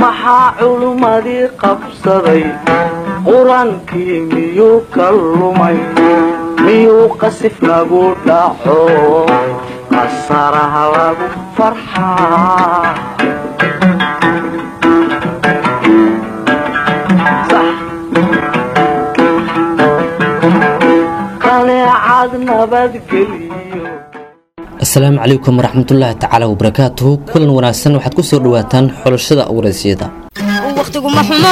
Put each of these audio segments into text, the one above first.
maxaa culummadii qabsaday qur-aankii miyuu ka lumay miyuu qasif nagu dhaco qasaraha lagu farxaa qaneecad nabadgeliyo asalaamu calaykum waraxmatullaahi tacaala wabarakaatuhu kulan wanaagsan waxaad ku soo dhawaataan xulashada waraysyada wakhtiguma xumo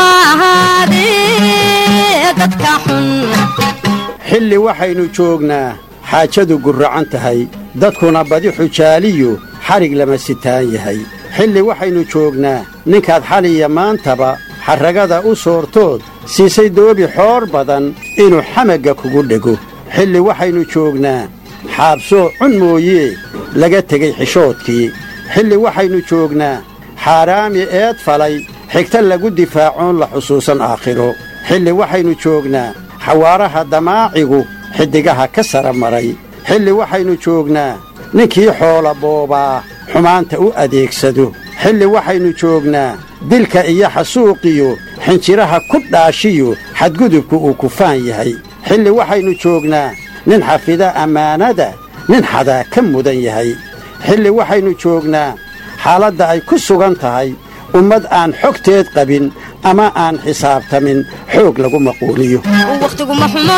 ahaadee dadka xun xilli waxaynu joognaa xaajadu gurracan tahay dadkuna badi xujaaliyu xadhig lama sitaan yahay xilli waxaynu joognaa ninkaad xaliya maantaba xarragada u soortood siisay doobi xoor badan inuu xamagga kugu dhego xilli waxaynu joognaa xaabsoo cun mooyee laga tegey xishoodkii xilli waxaynu joognaa xaaraami eed falay xigta lagu difaacoon la xusuusan aakhiro xilli waxaynu joognaa xawaaraha damaacigu xiddigaha ka sara maray xilli waxaynu joognaa ninkii xoola boobaa xumaanta u adeegsado xilli waxaynu joognaa dilka iyo xasuuqiyo xinjiraha ku dhaashiyo xadgudubku uu kufaan yahay xilli waxaynu joognaa nin xafida ammaanada nin xadaa ka mudan yahay xilli waxaynu joognaa xaaladda ay ku sugan tahay ummad aan xogteed qabin ama aan xisaabtamin xoog lagu maquuliyo wakhtiguma xumo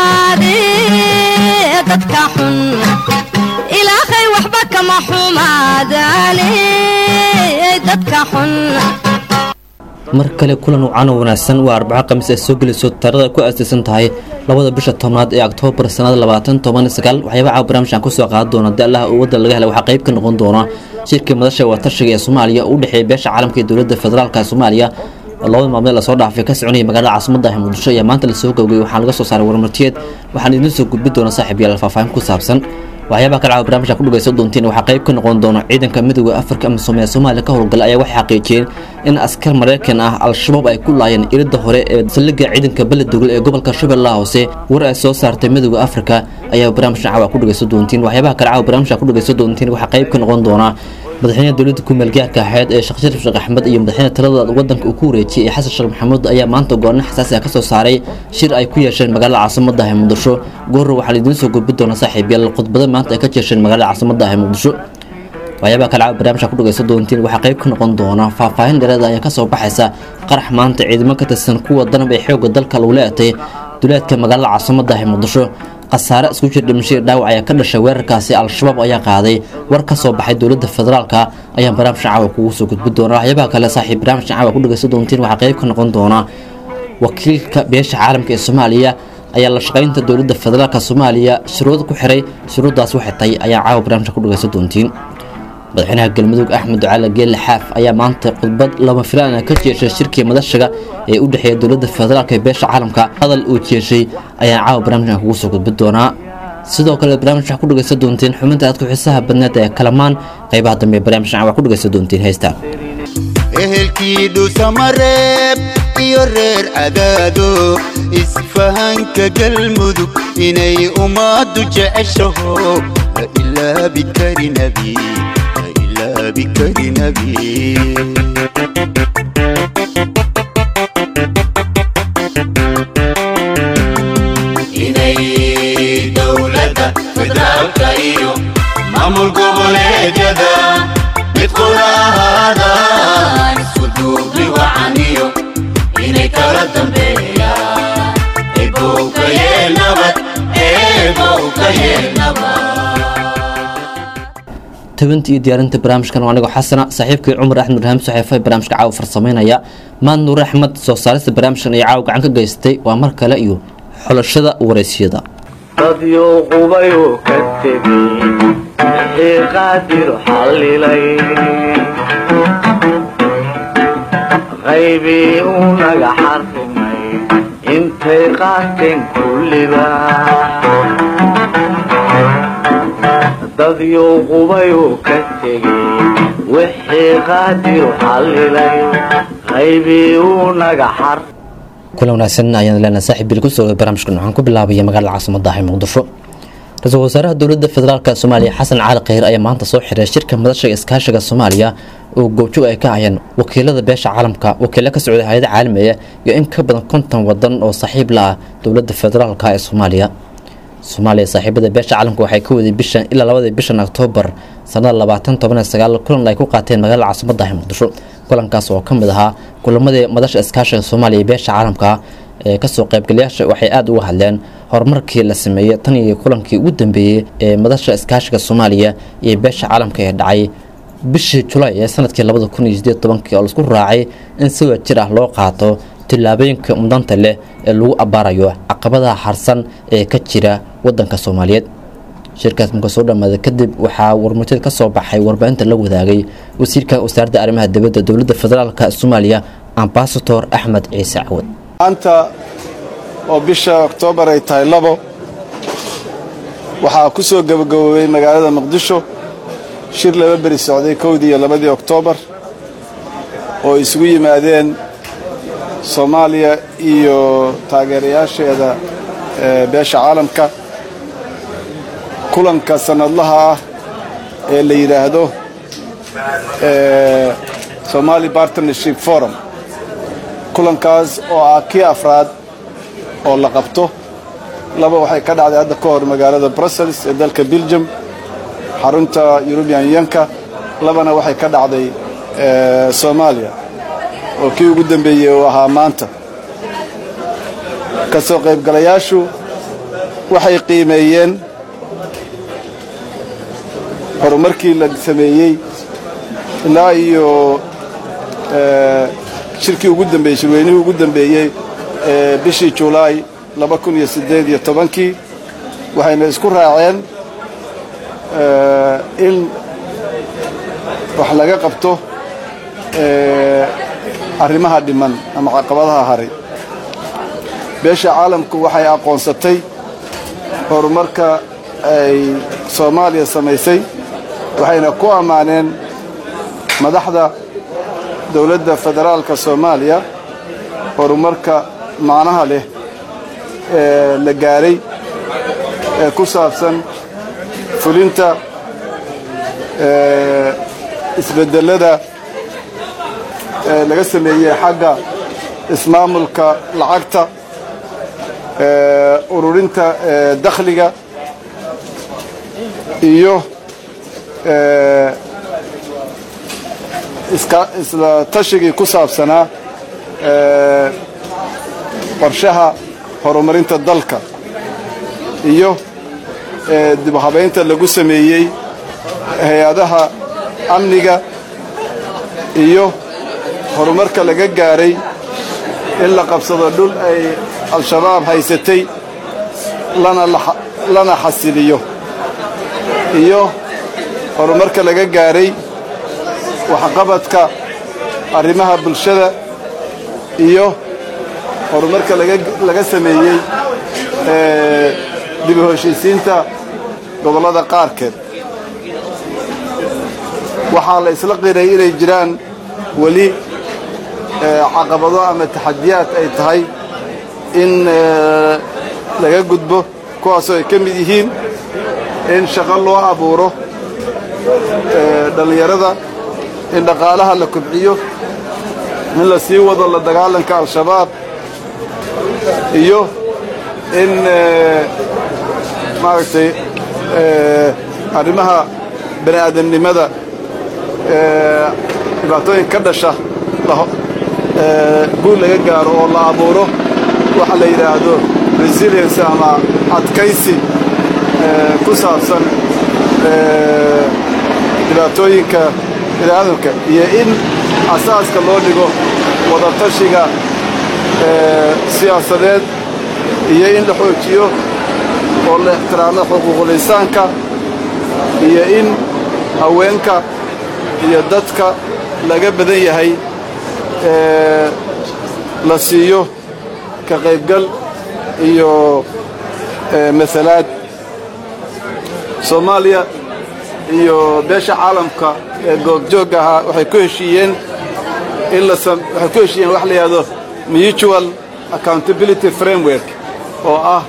ahaadee dadka xun ilaahay waxba kama xumaadaane dadka xun mar kale kulan wacan oo wanaagsan waa arbaco khamiis ay soo gelayso taarada ku aasaysan tahay labada bisha tobnaad ee oktoobar sannada labaatan toban sagaal waxyaaba caawa barnaamijkan kusoo qaadan doona haddii allaha uu wadda laga helay waxaa qayb ka noqon doona shirkii madasha watashiga ee soomaaliya oo u dhexeeya beesha caalamka iyo dowladda federaalka soomaaliya oo labada maalmood lasoo dhaafay ka soconaya magaalada caasimada ah muqdisho ayaa maanta lasoo gowgay waxaa laga soo saaray warmartiyeed waxaan idiin soo gudbi doona saaxiib yaal faahfaahin ku saabsan waxyaabaha kale caawa barnamijka ku dhagaysan doontiin waxaa qayb ka noqon doona ciidanka midooda afrika ama soomaliya soomaaliya ka howlgala ayaa waxay xaqiijiyeen in askar maraykan ah al-shabaab ay ku laayeen iridda hore ee saldhigga ciidanka beledogol ee gobolka shabeellaha hoose war ay soo saartay midooda afrika ayaa barnaamijka caawa ku dhagaysan doontiin waxyaabaha kale caawa barnamijka ku dhagaysan doontiin waxaa qayb ka noqon doona madaxweynaha dowladda kumeelgaarka ahayd ee sheekh sharif sheekh axmed iyo madaxweyne talada wadanka uu ku wareejiyey ee xasan sheekh maxamuud ayaa maanta go'aano xasaasi ah ka soo saaray shir ay ku yeesheen magaalada caasimada ah ee muqdisho goorra waxaa laidiin soo gudbi doona saaxiib yaal khudbada maanta ay ka jeesheen magaalada caasimada ah ee muqdisho waxyaabaha kale barnaamijka ku dhagaysan doontiin waxaa qayb ka noqon doona faahfaahin dheeraeda ayaa ka soo baxaysa qarax maanta ciidamo ka tirsan kuwa danab ee xoogga dalka lagu leetay duleedka magaalada caasimada ah ee muqdisho khasaare isku jir dhimashadii dhaawac ayaa ka dhashay weerarkaasi al-shabaab ayaa qaaday war ka soo baxay dowladda federaalka ayaan barnaamijka caawa kugu soo gudbi doona waxyaabaha kale saaxiib barnaamijka caawa ku dhagaysan doontiin waxaa qayb ka noqon doona wakiilka beesha caalamka ee soomaaliya ayaa la shaqaynta dowladda federaalka soomaaliya shuruud ku xiray shuruuddaas waxay tahay ayaa caawa barnaamijka ku dhagaysan doontiin madaxweynaha galmudug axmed ducaale geelle xaaf ayaa maanta khudbad lama filaan ka jeeshay shirkii madashaga ee u dhexeeya dowladda federaalk ee beesha caalamka hadal uu jeeshay ayaa caawa barnaamijkan kugu soo gudbi doonaa sidoo kale barnaamij waxaa ku dhagaysan doontiin xubinta aad ku xiisaha badneed ee kalamaan qaybaha dambe ee barnaamijkan waa ku dhagaysan doontiin heystaan ehelkii dhuusamareeb iyo reer cadaado isfahanka galmudug inay ummaddu jeceshaho la ilaabi kari nabi la ilaabi kari nabi inay dowladda federaalka iyo maamul goboleedyada mid quraahadaan isku duubni wacaniyo inay kala dambeeyaan ebow ka yeel nabad ebow ka yeel nabad tabinta iyo diyaarinta barnaamijkan waa anigoo xasana saaxiibkii cumar axmed rahaam saxeefa barnaamijka caawa farsameynaya maad nuur axmed soo saarista barnaamijkan iyo caawa gacan ka geystay waa mar kale iyo xulashada waraysyada dadyuu qubayuu ka tegey wixii qaadir xallilay qaybii uu naga xarrimay intay qaateen kulliba dadyuu qubayuu ka tegey wixii qaadir xallilay qaybii uu naga xar kulan wanaagsan ayaan leenahay saaxiib bil kusoo barnaamijkan waxaan ku bilaabaya magaalada caasimada ah ee muqdisho ra-iisul wasaaraha dowladda federaalk soomaaliya xasan cali kheyr ayaa maanta soo xiray shirka madasha iskaashiga soomaaliya oo goobjoog ay ka hayeen wakiilada beesha caalamka wakiilo ka socda hay-ada caalamiga iyo in ka badan konton wadan oo saaxiib la ah dowladda federaalka ee soomaaliya soomaaliya saaxiibada beesha caalamka waxay ka waday bishan ilaa labadii bishan oktoobar sanada labaatan toban iyo sagaal kulan ay ku qaateen magaalada caasimadda ah muqdisho kulankaas oo ka mid ahaa kulamadii madasha iskaashiga soomaaliya iyo beesha caalamka ee kasoo qaybgalayaasha waxay aada uga hadleen horumarkii la sameeyey tan iyo kulankii ugu dambeeyey ee madasha iskaashiga soomaaliya iyo beesha caalamka ee dhacay bishii julaay ee sanadkii labada kun iyo sideed tobankii oo laisku raacay in si wajir ah loo qaato tillaabooyinka mudanta leh ee lagu abbaarayo caqabadaha harsan ee ka jira wadanka soomaaliyeed shirkaas marka soo dhamaaday kadib waxaa warmurtid ka soo baxay warbaahinta la wadaagay wasiirka wasaaradda arrimaha dibadda dowladda federaalk soomaaliya ambasador axmed ciise cawad maanta oo bisha oktoobar ay tahay labo waxaa ku soo gabagaboobay magaalada muqdisho shir laba beri socday kowdii iyo labadii oktoobar oo isugu yimaadeen soomaaliya iyo taageerayaasheeda ee beesha caalamka kulanka sannadlaha ah ee la yidhaahdo somali partnership forum kulankaas oo ah kii afraad oo la qabto laba waxay ka dhacday hadda ka hor magaalada brussels ee dalka belgium xarunta eurubian yanka labana waxay ka dhacday soomaaliya oo kii ugu dambeeyey uu ahaa maanta ka soo qaybgalayaashu waxay qiimeeyeen horumarkii la sameeyey ilaa iyo shirkii ugu dambeeyey shirweynihii ugu dambeeyey ee bishii julaay laba kun iyo siddeed iyo tobankii waxayna isku raaceen in wax laga qabto arrimaha dhiman ama caqabadaha haray beesha caalamku waxay aqoonsatay horumarka ay soomaaliya samaysay waxayna ku ammaaneen madaxda dowladda federaalka soomaaliya horumarka macnaha leh ee la gaaray ee ku saabsan fulinta isbedelada ee laga sameeyey xagga ismaamulka lacagta ururinta dakhliga iyo isla tashigii ku saabsanaa qorshaha horumarinta dalka iyo dibhabaynta lagu sameeyey hay-adaha amniga iyo horumarka laga gaaray in la qabsado dhul ay al-shabaab haysatay lana xasiliyo iyo horumarka laga gaaray waxqabadka arrimaha bulshada iyo horumarka laga sameeyey dib u heshiisiinta gobollada qaarkeed waxaa la isla qiray inay jiraan weli caqabado ama taxadiyaad ay tahay in laga gudbo kuwaasoo ay ka mid yihiin in shaqo loo abuuro dhallinyarada in dhaqaalaha la kobciyo in la sii wado la dagaalanka al-shabaab iyo in maaragtay arrimaha bani aadamnimada dhibaatooyin ka dhasha guul laga gaaro oo la abuuro waxa la yidhaahdo resilience ama adkaysi ku saabsan dhibaatooyinka biniaadamka iyo in asaaska loo dhigo wadatashiga siyaasadeed iyo in la xoojiyo oo la ixtiraamo xuquuqul insaanka iyo in haweenka iyo dadka laga badan yahay la siiyo ka qaybgal iyo masalaad soomaaliya iyo beesha caalamka ee goobjoogga ahaa waxay ku heshiiyeen in waxay ku heshiiyeen wax la yidhahdo mutual accountability framework oo ah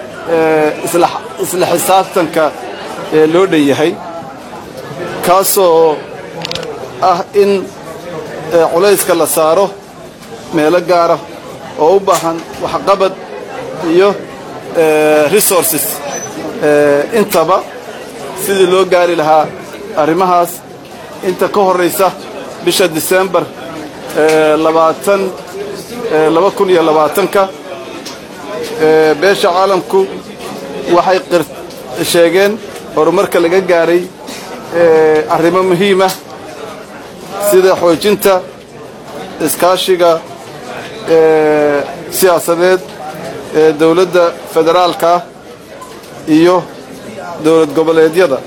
isla xisaabtanka ee loo dhan yahay kaasoo ah in eh, culayska la saaro meelo gaara oo u baahan waxqabad iyo eh, resources eh, intaba sidii loo gaari lahaa arrimahaas inta ka horraysa bisha disembar eh, labaatan eh, laba kun iyo labaatanka eh, beesha caalamku waxay qir- sheegeen horumarka laga gaaray eh, arrimo muhiima sida xoojinta iskaashiga eh, siyaasadeed ee dowladda federaalka ah iyo dowlad goboleedyada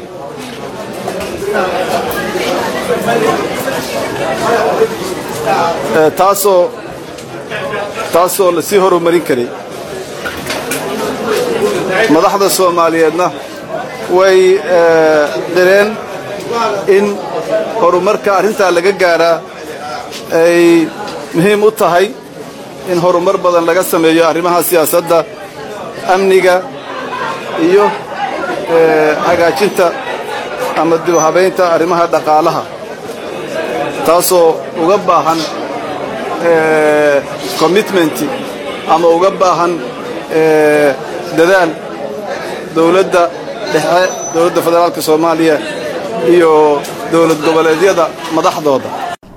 Eh, taasoo taasoo la sii horumarin karay madaxda soomaaliyeedna way eh, qireen in horumarka arrintaa laga gaaraa ay muhiim u tahay in horumar badan laga sameeyo arrimaha siyaasadda amniga iyo eh, hagaajinta ama dib u habaynta arrimaha dhaqaalaha taasoo uga baahan eh, commitment ama uga baahan eh, dadaal dowladda dhexe dowladda federaalka soomaaliya iyo dowlad goboleedyada madaxdooda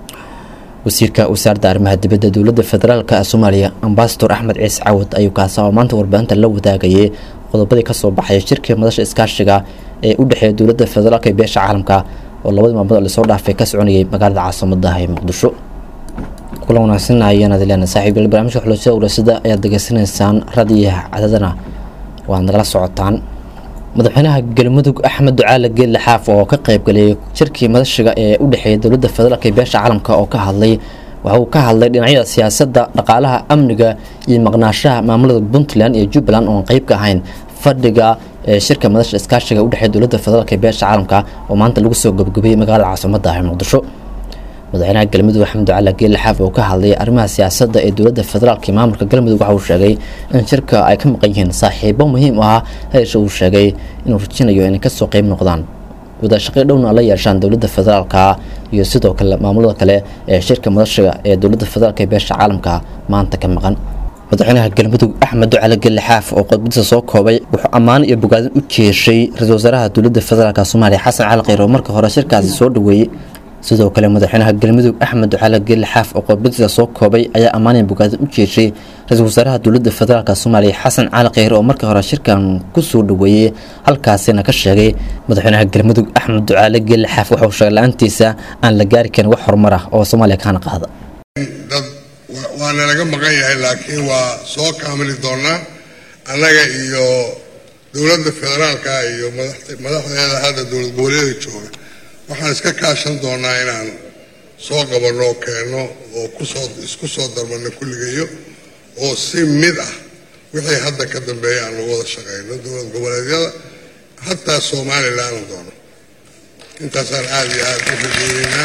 wasiirka wasaaradda arrimaha dibadda dowladda federaalk ee soomaaliya ambasador axmed ciise cawad ayuu kaasa oo maanta warbaahinta la wadaagayay qodobadii kasoo baxay shirkii madasha iskaashiga ee u dhexeeya dowladda federaalk iyo beesha caalamka oo labadii maalmood oo lasoo dhaafay ka soconayay magaalada caasimadda ee muqdisho kula wanaagsan ayaan adileena saaxiibyal barnaamijka xulashada urasada ayaad degeysanaysaan radiyaha cadadana waad nagala socotaan madaxweynaha galmudug axmed ducaale geedle xaaf oo ka qaybgaliyay shirkii madashiga ee u dhexeeya dowladda federaalk iyo beesha caalamka oo ka hadlay waxa uu ka hadlay dhinacyada siyaasadda dhaqaalaha amniga iyo maqnaashaha maamulada puntland iyo jubbaland oon qeyb ka ahayn fadhiga ee shirka madasha iskaashiga u dhexeeya dowladda federaalk iyo beesha caalamka oo maanta lagu soo gabagabeeyey magaalada caasimadda ah ee muqdisho madaxweynaha galmudug axmed ducaale geedle xaaf oo ka hadlay arrimaha siyaasadda ee dowladda federaalk iyo maamulka galmudug waxa uu sheegay in shirka ay ka maqan yihiin saaxiibo muhiim u ah heesha uu sheegay inuu rajinayo inay kasoo qeyb noqdaan wadashaqey dhowna la yeeshaan dowladda federaalka iyo sidoo kale maamulada kale ee shirka madashiga ee dowladda federaalk ee beesha caalamka maanta ka maqan madaxweynaha galmudug axmed ducale gelle xaaf oo qodbadiisa soo koobay wuxuu ammaan iyo bogaadin u jeeshay ra-iisul wasaaraha dowladda federaalk soomaaliya xasan cali kheyr oo marka hore shirkaasi soo dhaweeyey sidoo kale madaxweynaha galmudug axmed ducaale gelle xaaf oo qodbadiisa soo koobay ayaa ammaaniya bogaadin u jeeshay ra-iisul wasaaraha dowladda federaalk soomaaliya xasan cali kheyr oo markii hore shirkan kusoo dhaweeyey halkaasina ka sheegay madaxweynaha galmudug axmed ducaale gelle xaaf wuxuu sheegay la-aantiisa aan la gaari karin wax horumar ah oo soomaaliya kaana qaada dad wa- waana laga maqan yahay laakiin waa soo kaamili doonaa annaga iyo dowladda federaalka iyo madaxte- madaxdeeda hadda dowlad goboleeda jooga waxaan iska kaashan doonaa inaan soo qabanno oo keenno oo kusoo isku soo darmanno kulligayo oo si mid ah wixii hadda ka dambeeya aan uga wada shaqayno dowlad goboleedyada hataa somalilan aan doono intaasaan aada iyo aada u rajeyneynaa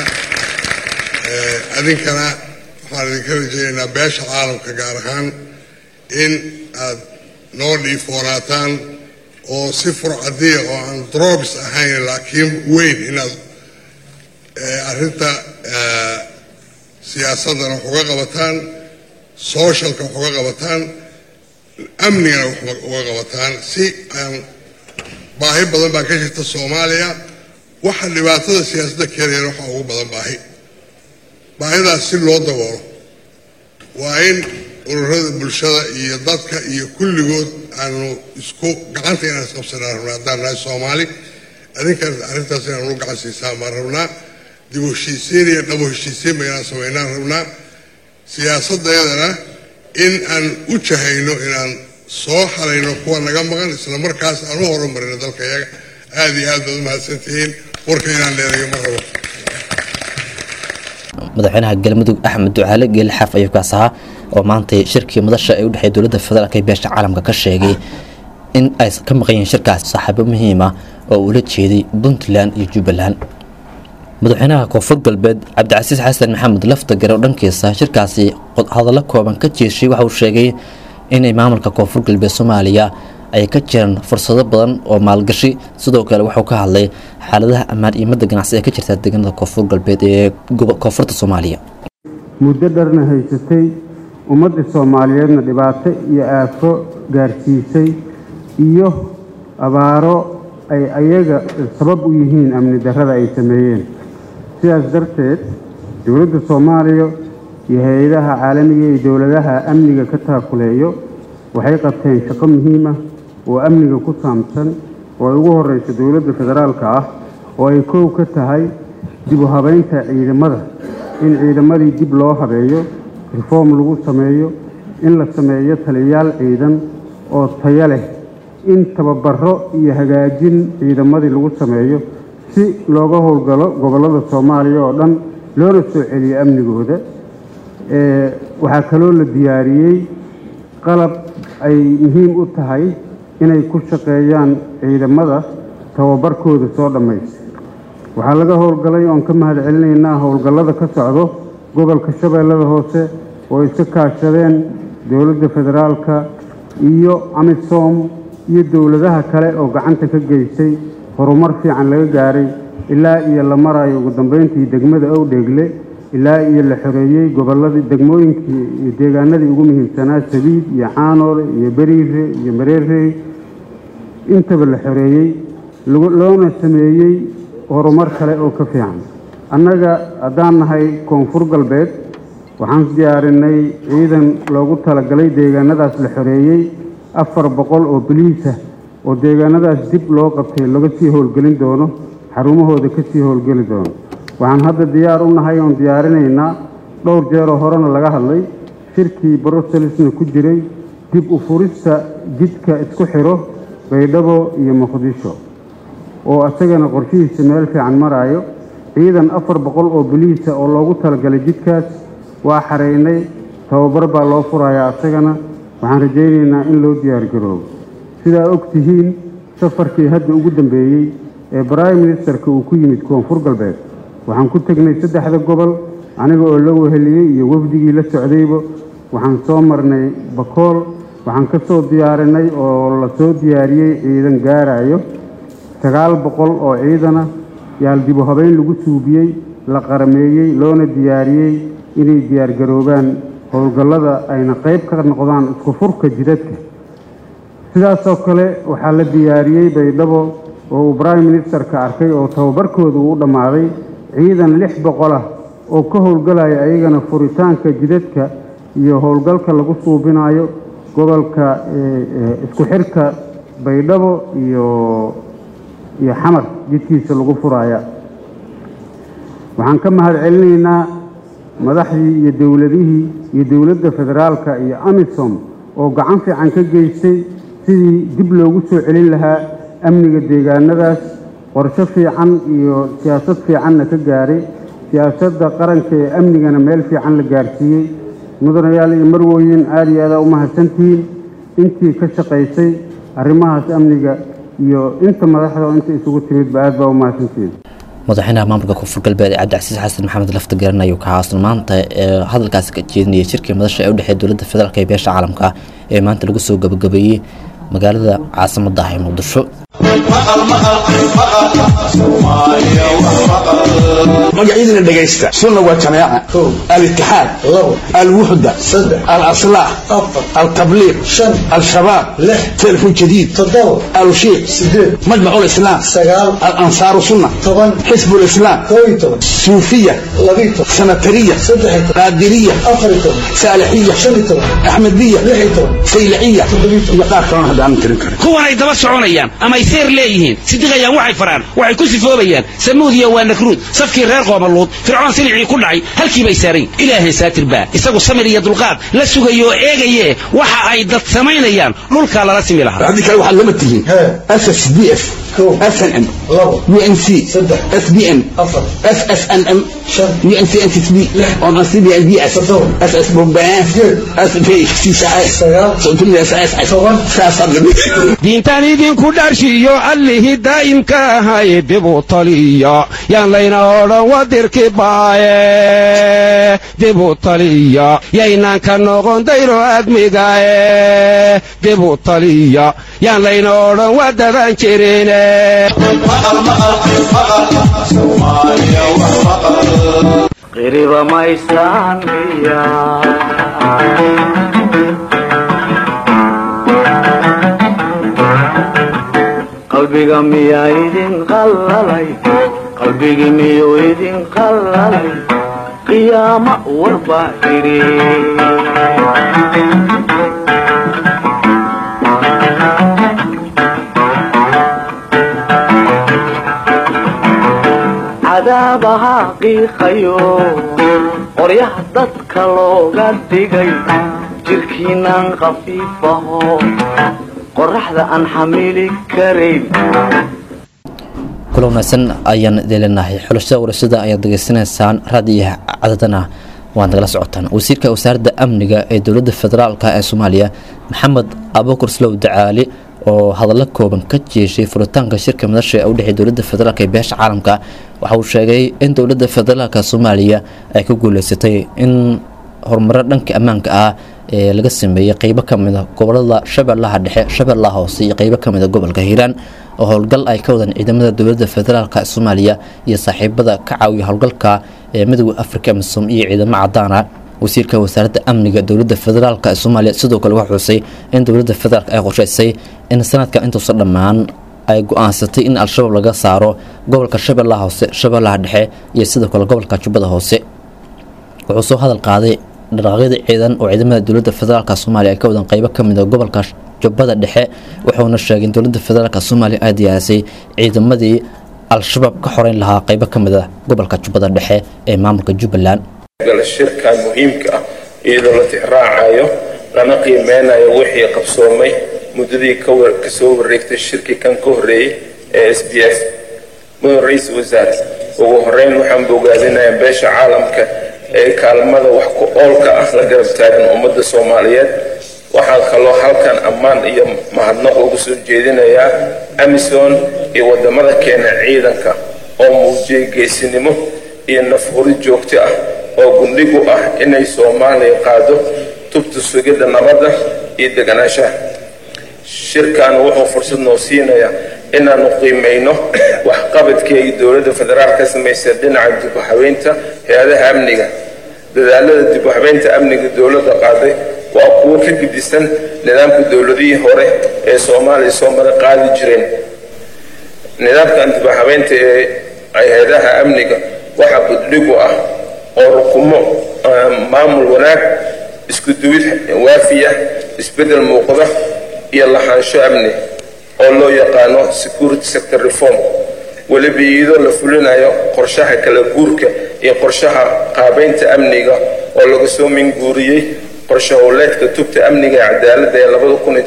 Eh, adinkana waxaan idinka rajeynaynaa beesha caalamka gaar ahaan in aad noo dhiifoonaataan oo si furcadiya oo aan drobs ahayn laakiin weyn inaad eh, arrinta eh, siyaasaddana wax uga qabataan socialka wax uga qabataan amnigana wax uga qabataan si aan baahi badan baa ka jirta soomaaliya waxa dhibaatada siyaasadda keenayana waxaa ugu badan baahi baahidaas si loo daboolo waa in ururada bulshada iyo dadka iyo kulligood aanu isku gacanta inaan isqabsanaa rabnaa haddaan nahay soomaali adinkan arrintaas inaan u gacan siisaan baan rabnaa dib u heshiisiin iyo dhabo heshiisiin ba inaan samaynaan rabnaa siyaasaddeedana in aan u jahayno inaan soo xalayno kuwa naga maqan isla markaas aan u horumarino dalka yaga aada iyo aad baad u mahadsantihiin warka inaan dheerayo ma rabo madaxweynaha galmudug axmed ducaale geelle xaaf ayuu kaas ahaa oo maantay shirkii madasha ee u dhexeeya dowladda federaalk ee beesha caalamka ka sheegay in ay ka maqan yihiin shirkaas saaxiibo muhiim ah oo ula jeeday puntland iyo jubbaland madaxweynaha koonfur galbeed cabdicasiis xasan maxamed laftagare oo dhankiisa shirkaasi hadallo kooban ka jeeshay waxa uu sheegay inay maamulka koonfur galbeed soomaaliya ay ka jiraan fursado badan oo maalgashi sidoo kale wuxuu ka hadlay xaaladaha ammaan iyo madda ganacsi ee ka jirta deegaanada koonfur galbeed ee gobo- koonfurta soomaaliya muddo dharna haysatay ummadda soomaaliyeedna dhibaato iyo aafo gaarsiisay iyo abaaro ay ayaga sabab u yihiin amni darrada ay sameeyeen sidaas darteed dowladda soomaaliya iyo hay-adaha caalamiga iyo dowladaha amniga ka taakuleeyo waxay qabteen shaqo muhiim ah oo amniga ku saabsan oo ay ugu horeyso dowladda federaalka ah oo ay kow ka tahay dib u habeynta ciidamada in ciidamadii dib loo habeeyo reform lagu sameeyo in la sameeyo taliyayaal ciidan oo tayo leh in tababaro iyo hagaajin ciidamadii lagu sameeyo si looga howlgalo gobollada soomaaliya oo dhan loona soo celiyo amnigooda Ee, waxaa kaloo la diyaariyey qalab ay muhiim u tahay inay ku shaqeeyaan ciidamada tababarkooda soo dhammaysta waxaa laga howlgalay oon ka mahad celinaynaa howlgallada ka socdo gobolka shabeellada hoose oo iska kaashadeen dowladda federaalka iyo amisom iyo dowladaha kale oo gacanta ka geystay horumar fiican laga gaaray ilaa iyo la marayo ugu dambeyntii degmada owdheegle ilaa iyo la xoreeyey gobolladii degmooyinkii iyo deegaanadii ugu muhiimsanaa sabiid iyo caanoole iyo beriire iyo mareerey intaba la xoreeyey lagu- loona sameeyey horumar kale oo ka fiican annaga haddaan nahay koonfur galbeed waxaan diyaarinay ciidan loogu talagalay deegaanadaas la xoreeyey afar boqol oo biliisa oo deegaanadaas dib loo qabtay laga sii howlgelin doono xarumahooda ka sii howlgeli doono waxaan hadda diyaar u nahay oon diyaarinaynaa dhowr jeeroo horena laga hadlay shirkii brusselsna ku jiray dib u furista jidka isku xiro baydhabo iyo muqdisho oo isagana qorshihiisa meel fiican maraayo ciidan afar boqol oo biliisa oo loogu talagalay jidkaas waa xareynay tababar baa loo furayaa isagana waxaan rajaynaynaa in loo diyaargaroobo sidaa og tihiin safarkii hadda ugu dambeeyey ee prime ministerka uu ku yimid koonfur galbeed waxaan ku tegnay saddexda gobol aniga oo la weheliyey iyo wafdigii la socdayba waxaan soo marnay bakool waxaan ka soo diyaarinay oo la soo diyaariyey ciidan gaarayo sagaal boqol oo ciidana yaal dib u habeyn lagu suubiyey la qarameeyey loona diyaariyey inay diyaargaroobaan howlgallada ayna qayb ka noqdaan isku furka jidadka sidaasoo kale waxaa la diyaariyey baydhabo oo uu prime ministerka arkay oo tababarkooda uu u dhammaaday ciidan lix boqol ah oo ka howlgalaya ayagana furitaanka jidadka iyo howlgalka lagu suubinayo gobolka ee, ee, isku xirka baydhabo iyo iyo xamar jidkiisa lagu furaya waxaan ka mahad celinaynaa madaxdii iyo dowladihii iyo dowladda federaalka iyo amisom oo gacan fiican ka geystay sidii dib loogu soo celin lahaa amniga deegaanadaas qorshe fiican iyo siyaasad fiicanna ka gaaray siyaasadda qaranka ee amnigana meel fiican la gaarsiiyey mudanayaal iyo marwooyin aada iyo aada u mahadsantihiin intii ka shaqaysay arrimahaas amniga iyo inta madaxda oo inta isugu timidba aad baa u mahadsantihiin madaxweynaha maamulka koonfur galbeed ee cabdicasiis xasan maxamed lafta garan ayuu ka haasan maanta ee hadalkaasi ka jeedinayay shirkii madasha ee u dhexeeya dowladda federaalk iyo beesha caalamka ee maanta lagu soo gabagabeeyey magaalada caasimadda ah ee muqdisho magacyadina dhegaysta sunna waa jamaaca alitixaad alwuxda alaslaah altabliiq al-shabaab telefon jadiid alushiiq majmacu lislaam alansaaru sunna xisb lislaam suufiya sanatariya qaadiriya saalixiya axmediya sayliciya iyo qaar kalona hadda aanan tirin karin kuwanay daba soconayaan amay seer leeyihiin sidiqayaan waxay faraan waxay ku sifoobayaan samuudiya waa nakruud safkii reer qoomaluud fircoon silicii ku dhacay halkii bay saarayn ilaahay saatir baa isagu samir iyo dulqaad la sugayo oo eegaye waxa ay dad samaynayaan dhulkaa lala simi lahaa haddii kale waxaad lama tihiin ssdf snm unc sbn ssnm diintaan idinku dharshiyo allihii daa'imka ahay dib u taliya yaan layna odhan wadirki baaye dib u taliya yaynaan ka noqon dayro admigae dib u taliya yaan layna odhan wadadan jirine qiriba maysaan miya qalbiga miyaa idin qallalay qalbigi miyuu idin qallalay qiyaamo warbaa idhi cadaabaha qiiqayo qoryaha dadka looga dhigay jirkiinaan khafiifaho qoraxda aan xamili karayn kula wanaagsan ayaan deelinahay xulashada warashada ayaad degeysanaysaan raadiyaha cadadana waad nagala socotaan wasiirka wasaaradda amniga ee dowladda federaalka ee soomaaliya maxamed abukur slow dacaali oo hadallo kooban ka jeeshay furitaanka shirka madasha ee u dhexey dowladda federaalk ee beesha caalamka waxa uu sheegay in dowladda federaalka soomaaliya ay ku guuleysatay in horumaro dhanka ammaanka ah ee laga sameeyey qeybo ka mid a gobolada shabeellaha dhexe shabeellaha hoose iyo qeybo ka mid a gobolka hiiraan oo howlgal ay ka wadaan ciidamada dowladda federaalka soomaaliya iyo saaxiibada ka caawiya howlgalka ee midooda afrika misom iyo ciidamo cadaana wasiirka wasaaradda amniga dowladda federaalk ee soomaaliya sidoo kale waxaa xusay in dowladda federaalk ay qorshaysay in sanadkan intuusan dhammaan ay go-aansatay in al-shabaab laga saaro gobolka shabeellaha hoose shabeellaha dhexe iyo sidoo kale gobolka jubbada hoose wuxuu soo hadal qaaday dhaqaaqyada ciidan oo ciidamada dowladda federaalk soomaaliya ay ka wadaan qeybo ka mid a gobolka jubbada dhexe wuxuuna sheegay in dowladda federaalk soomaaliya ay diyaarisay ciidamadii al-shabaab ka xoreyn lahaa qeybo ka mid a gobolka jubbada dhexe ee maamulka jubbaland shirkan muhiimka ah iyadoo la tixraacayo lana qiimeynayo wixii qabsoomay muddadii kasoo wareegtay shirkii kan ka horreeyey ee s b s mudan ra-iisul wasaare ugu horeyn waxaan bogaadinayaa beesha caalamka ee kaalmada wax ku oolka ah la garab taagan ummadda soomaaliyeed waxaan kaloo halkan ammaan iyo mahadnaq ugu soo jeedinayaa amison iyo wadamada keena ciidanka oo muujiyay geesinimo iyo nafhuri joogto ah oo gundhigu ah inay soomaaliya qaado tubta sugidda nabadda iyo deganaanshaha shirkan wuxuu fursad noo siinayaa inaanu qiimayno waxqabadkii ay dowladda federaal ka samaysay dhinaca dib u habeynta hay-adaha amniga dadaalada dib u habeynta amniga dowladda qaaday waa kuwo ka gedisan nidaamka dowladihii hore ee soomaaliya soo mara qaadi jireen nidaamkan dib u habeynta ee hay-adaha amniga waxaa buddhigu ah oo rukumo maamul wanaag isku duwid waafiya isbeddel muuqda iyo lahaansho amni oo loo yaqaano security sector reform weliba iyadoo la fulinayo qorshaha kala guurka iyo qorshaha qaabeynta amniga oo laga soo minguuriyey qorshe howleedka tubta amniga ee cadaaladda ee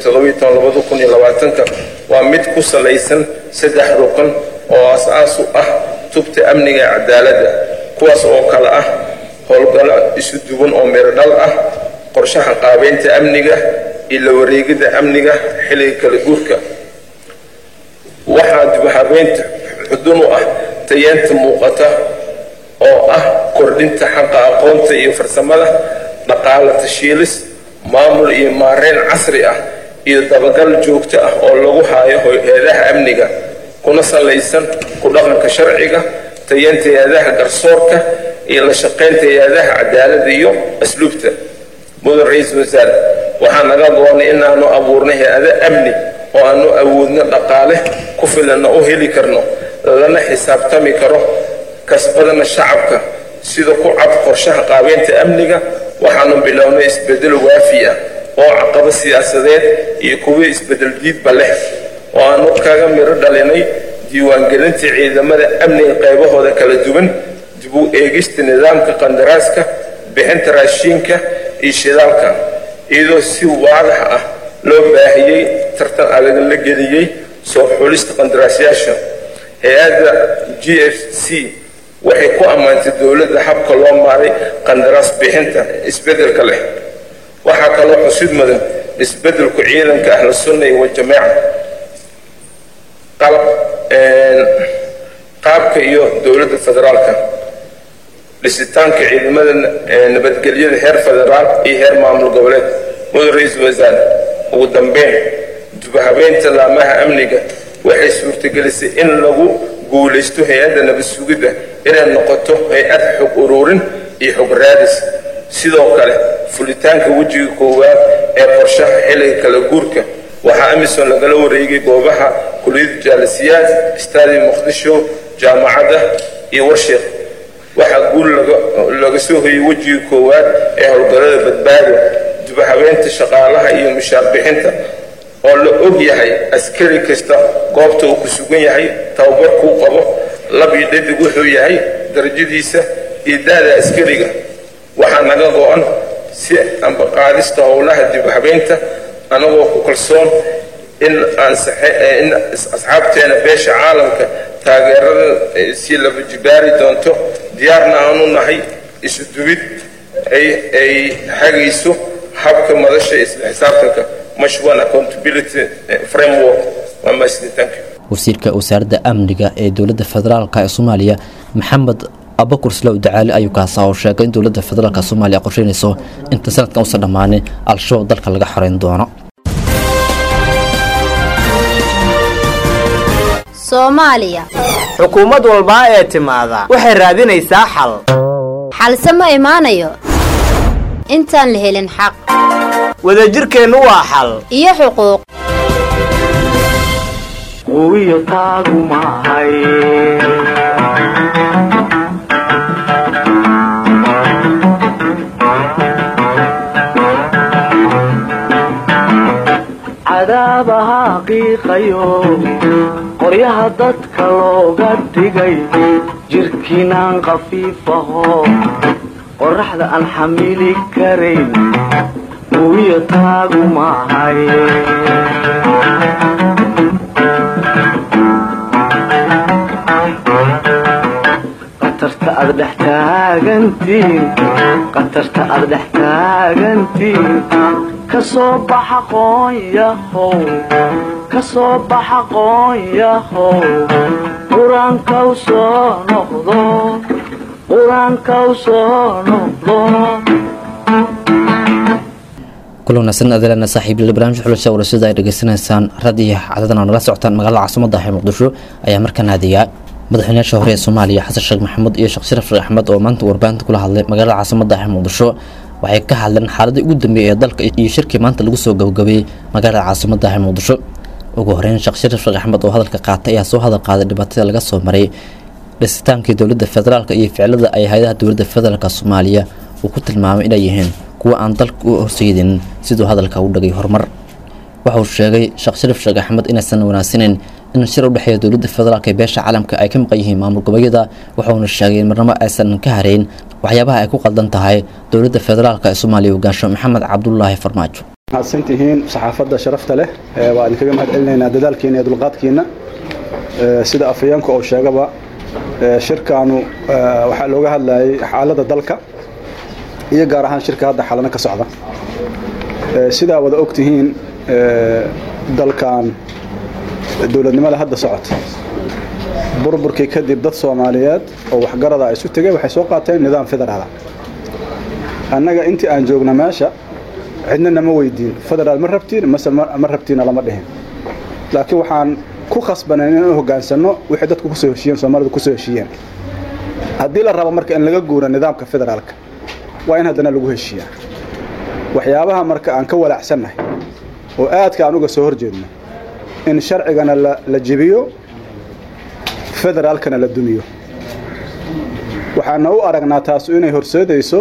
ka waa mid ku salaysan saddex ruqan oo as-aas u ah tubta amniga ee cadaaladda kuwaas oo kale ah howlgallo isu duwan oo mirodhal ah qorshaha qaabeynta amniga iyo la wareegidda amniga xilliga kala guurka waxaa dibuhabeynta xudun u ah tayeenta muuqata oo ah kordhinta xaqa aqoonta iyo farsamada dhaqaala tashiilis maamul iyo maareyn casri ah iyo dabagal joogto ah oo lagu haayo hay-adaha amniga kuna salaysan ku dhaqanka sharciga tayeenta hay-adaha garsoorka iyo la shaqaynta hay-adaha cadaaladda iyo asluubta mudan ra-iisul wasaare waxaa naga goonay inaanu abuurnay hay-ado amni oo aanu awoodno dhaqaale ku filanna u heli karno lana xisaabtami karo kasbadana shacabka sida ku cad qorshaha qaabeynta amniga waxaanu bilownay isbedel waafi ah oo caqabo siyaasadeed iyo kuwii isbedel diidba leh oo aanu kaga miro dhalinay diiwaangelinta ciidamada amniga qaybahooda kala duwan dib u eegista nidaamka qandaraaska bixinta raashiinka iyo shidaalka iyadoo si waadax ah loo baahiyey tartan adag la geliyey soo xulista qandaraasyaasha hay-adda g f c waxay ku ammaantay dowladda habka loo maaray qandaraas bixinta isbeddelka leh waxaa kaloo xusid mudan isbeddelku ciidanka ahla sunna iyo wajamaaca qalab qaabka iyo dowladda federaalka dhisitaanka ciidamada nabadgelyada heer federaal iyo heer maamul goboleed mudan ra-iisul wasaare ugu dambeyn dubahabeynta laamaha amniga waxay suurtagelisay in lagu guulaysto hay-adda nabad sugidda inay noqoto hay-ad xog ururin iyo xog raadis sidoo kale fulitaanka wejiga koowaad ee qorshaha xilliga kala guurka waxaa amisom lagala wareegay goobaha kuliyada jaalisiyaad staadium muqdisho jaamacadda iyo warsheekh waxaa guul laga soo hoyay wejiga koowaad ee howlgallada badbaado dubahabeynta shaqaalaha iyo mushaar bixinta oo la og yahay askari kasta goobta uu ku sugan yahay tababarkuu qabo lab iyo dhadig wuxuu yahay darajadiisa iyo da-da askariga waxaa naga go-an si ambaqaadista howlaha dibhabeynta anagoo ku kalsoon in in asxaabteena beesha caalamka taageerada si laba jibaari doonto diyaarna aanu nahay isu dubid ay hagayso habka madasha isla xisaabtanka mashwan accountability framework waa mahadsanid wasiirka wasaaradda amniga ee dowladda federaalk ee soomaaliya maxamed abakur slow dacaali ayuu kaasa oo sheegay in dowladda federaalk soomaaliya qorsheynayso inta sanadkan uusan dhammaanin al-shabaab dalka laga xoreyn doono soomaaliya xukuumad walbaa ee timaada waxay raadinaysaa xal xalse ma imaanayo intaan la helin xaq wadajirkeennu waa xal iyo xuquuq huwiyo taagu maahay cadaabaha qiiqayo qoryaha dadka looga dhigay jirkiinaan khafiifaho qoraxda aan xamili karayn huwiyo taagu maahay qatarta aad dhex taagantiin qatarta aad dhex taagantiin ka soo baxa qoonyahow ka soo baxa qoonyahow qur-aankaw soo noqdo qur-aankaw soo noqdo kula wanaagsan adeelana saaxiibyada barnaamijka xulasha warashada ay dhageysanaysaan radiyo cadadan oo nala socotaan magaalada caasimada ah ee muqdisho ayaa markaa naadiyaa madaxweynayaasha hore ee soomaaliya xasan sheekh maxamuud iyo sheekh sharaf sheekh axmed oo maanta warbaahinta kula hadlay magaalada caasimada ah ee muqdisho waxay ka hadleen xaaladii ugu dambeeyay ee dalka iyo shirkii maanta lagu soo gabagabeeyey magaalada caasimada ah ee muqdisho ugu horeyn sheekh sharaf sheekh axmed oo hadalka qaatay ayaa soo hadal qaaday dhibaatada laga soo maray dhisitaankii dowladda federaalk iyo ficilada ay hay-adaha dowladda federaalk soomaaliya uu ku tilmaamay inay yihiin kuwa aan dalka u horseydin siduu hadalka u dhagay horumar waxauu sheegay sheekh sharaf sheekh axmed inaysan wanaagsaneyn in shir u dhexeeya dowladda federaalk ee beesha caalamka ay ka maqan yihiin maamul goboleedyada waxauna sheegay in marnabo aysan ka hareyn waxyaabaha ay ku qaldan tahay dowladda federaalk ee soomaaliya hogaansho maxamed cabdulaahi farmaajo mahadsantihiin saxaafadda sharafta leh waa idinkaga mahad celinaynaa dadaalkiina iyo dulqaadkiina sida afhayeenka oo sheegaba shirkaanu waxaa looga hadlayay xaaladda dalka iyo gaar ahaan shirka hadda xalano ka socda sidaa wada ogtihiin dalkan dowladnimada hadda socota burburkii kadib dad soomaaliyeed oo waxgarada isu tegay waxay soo qaateen nidaam federaala annaga intii aan joogna meesha cidna nama weydiin federaal ma rabtiin mase ma rabtiina lama dhihin laakiin waxaan ku khasbanayn inaan hoggaansanno wixii dadku kusoo heshiiyeen soomaalidu kusoo heshiiyeen haddii la rabo marka in laga guuro nidaamka federaalka waa in haddana lagu heshiiyaa waxyaabaha marka aan ka walaacsannahay oo aadka aan uga soo horjeedno in sharcigana la jebiyo federaalkana la dumiyo waxaana u aragnaa taasu inay horseedayso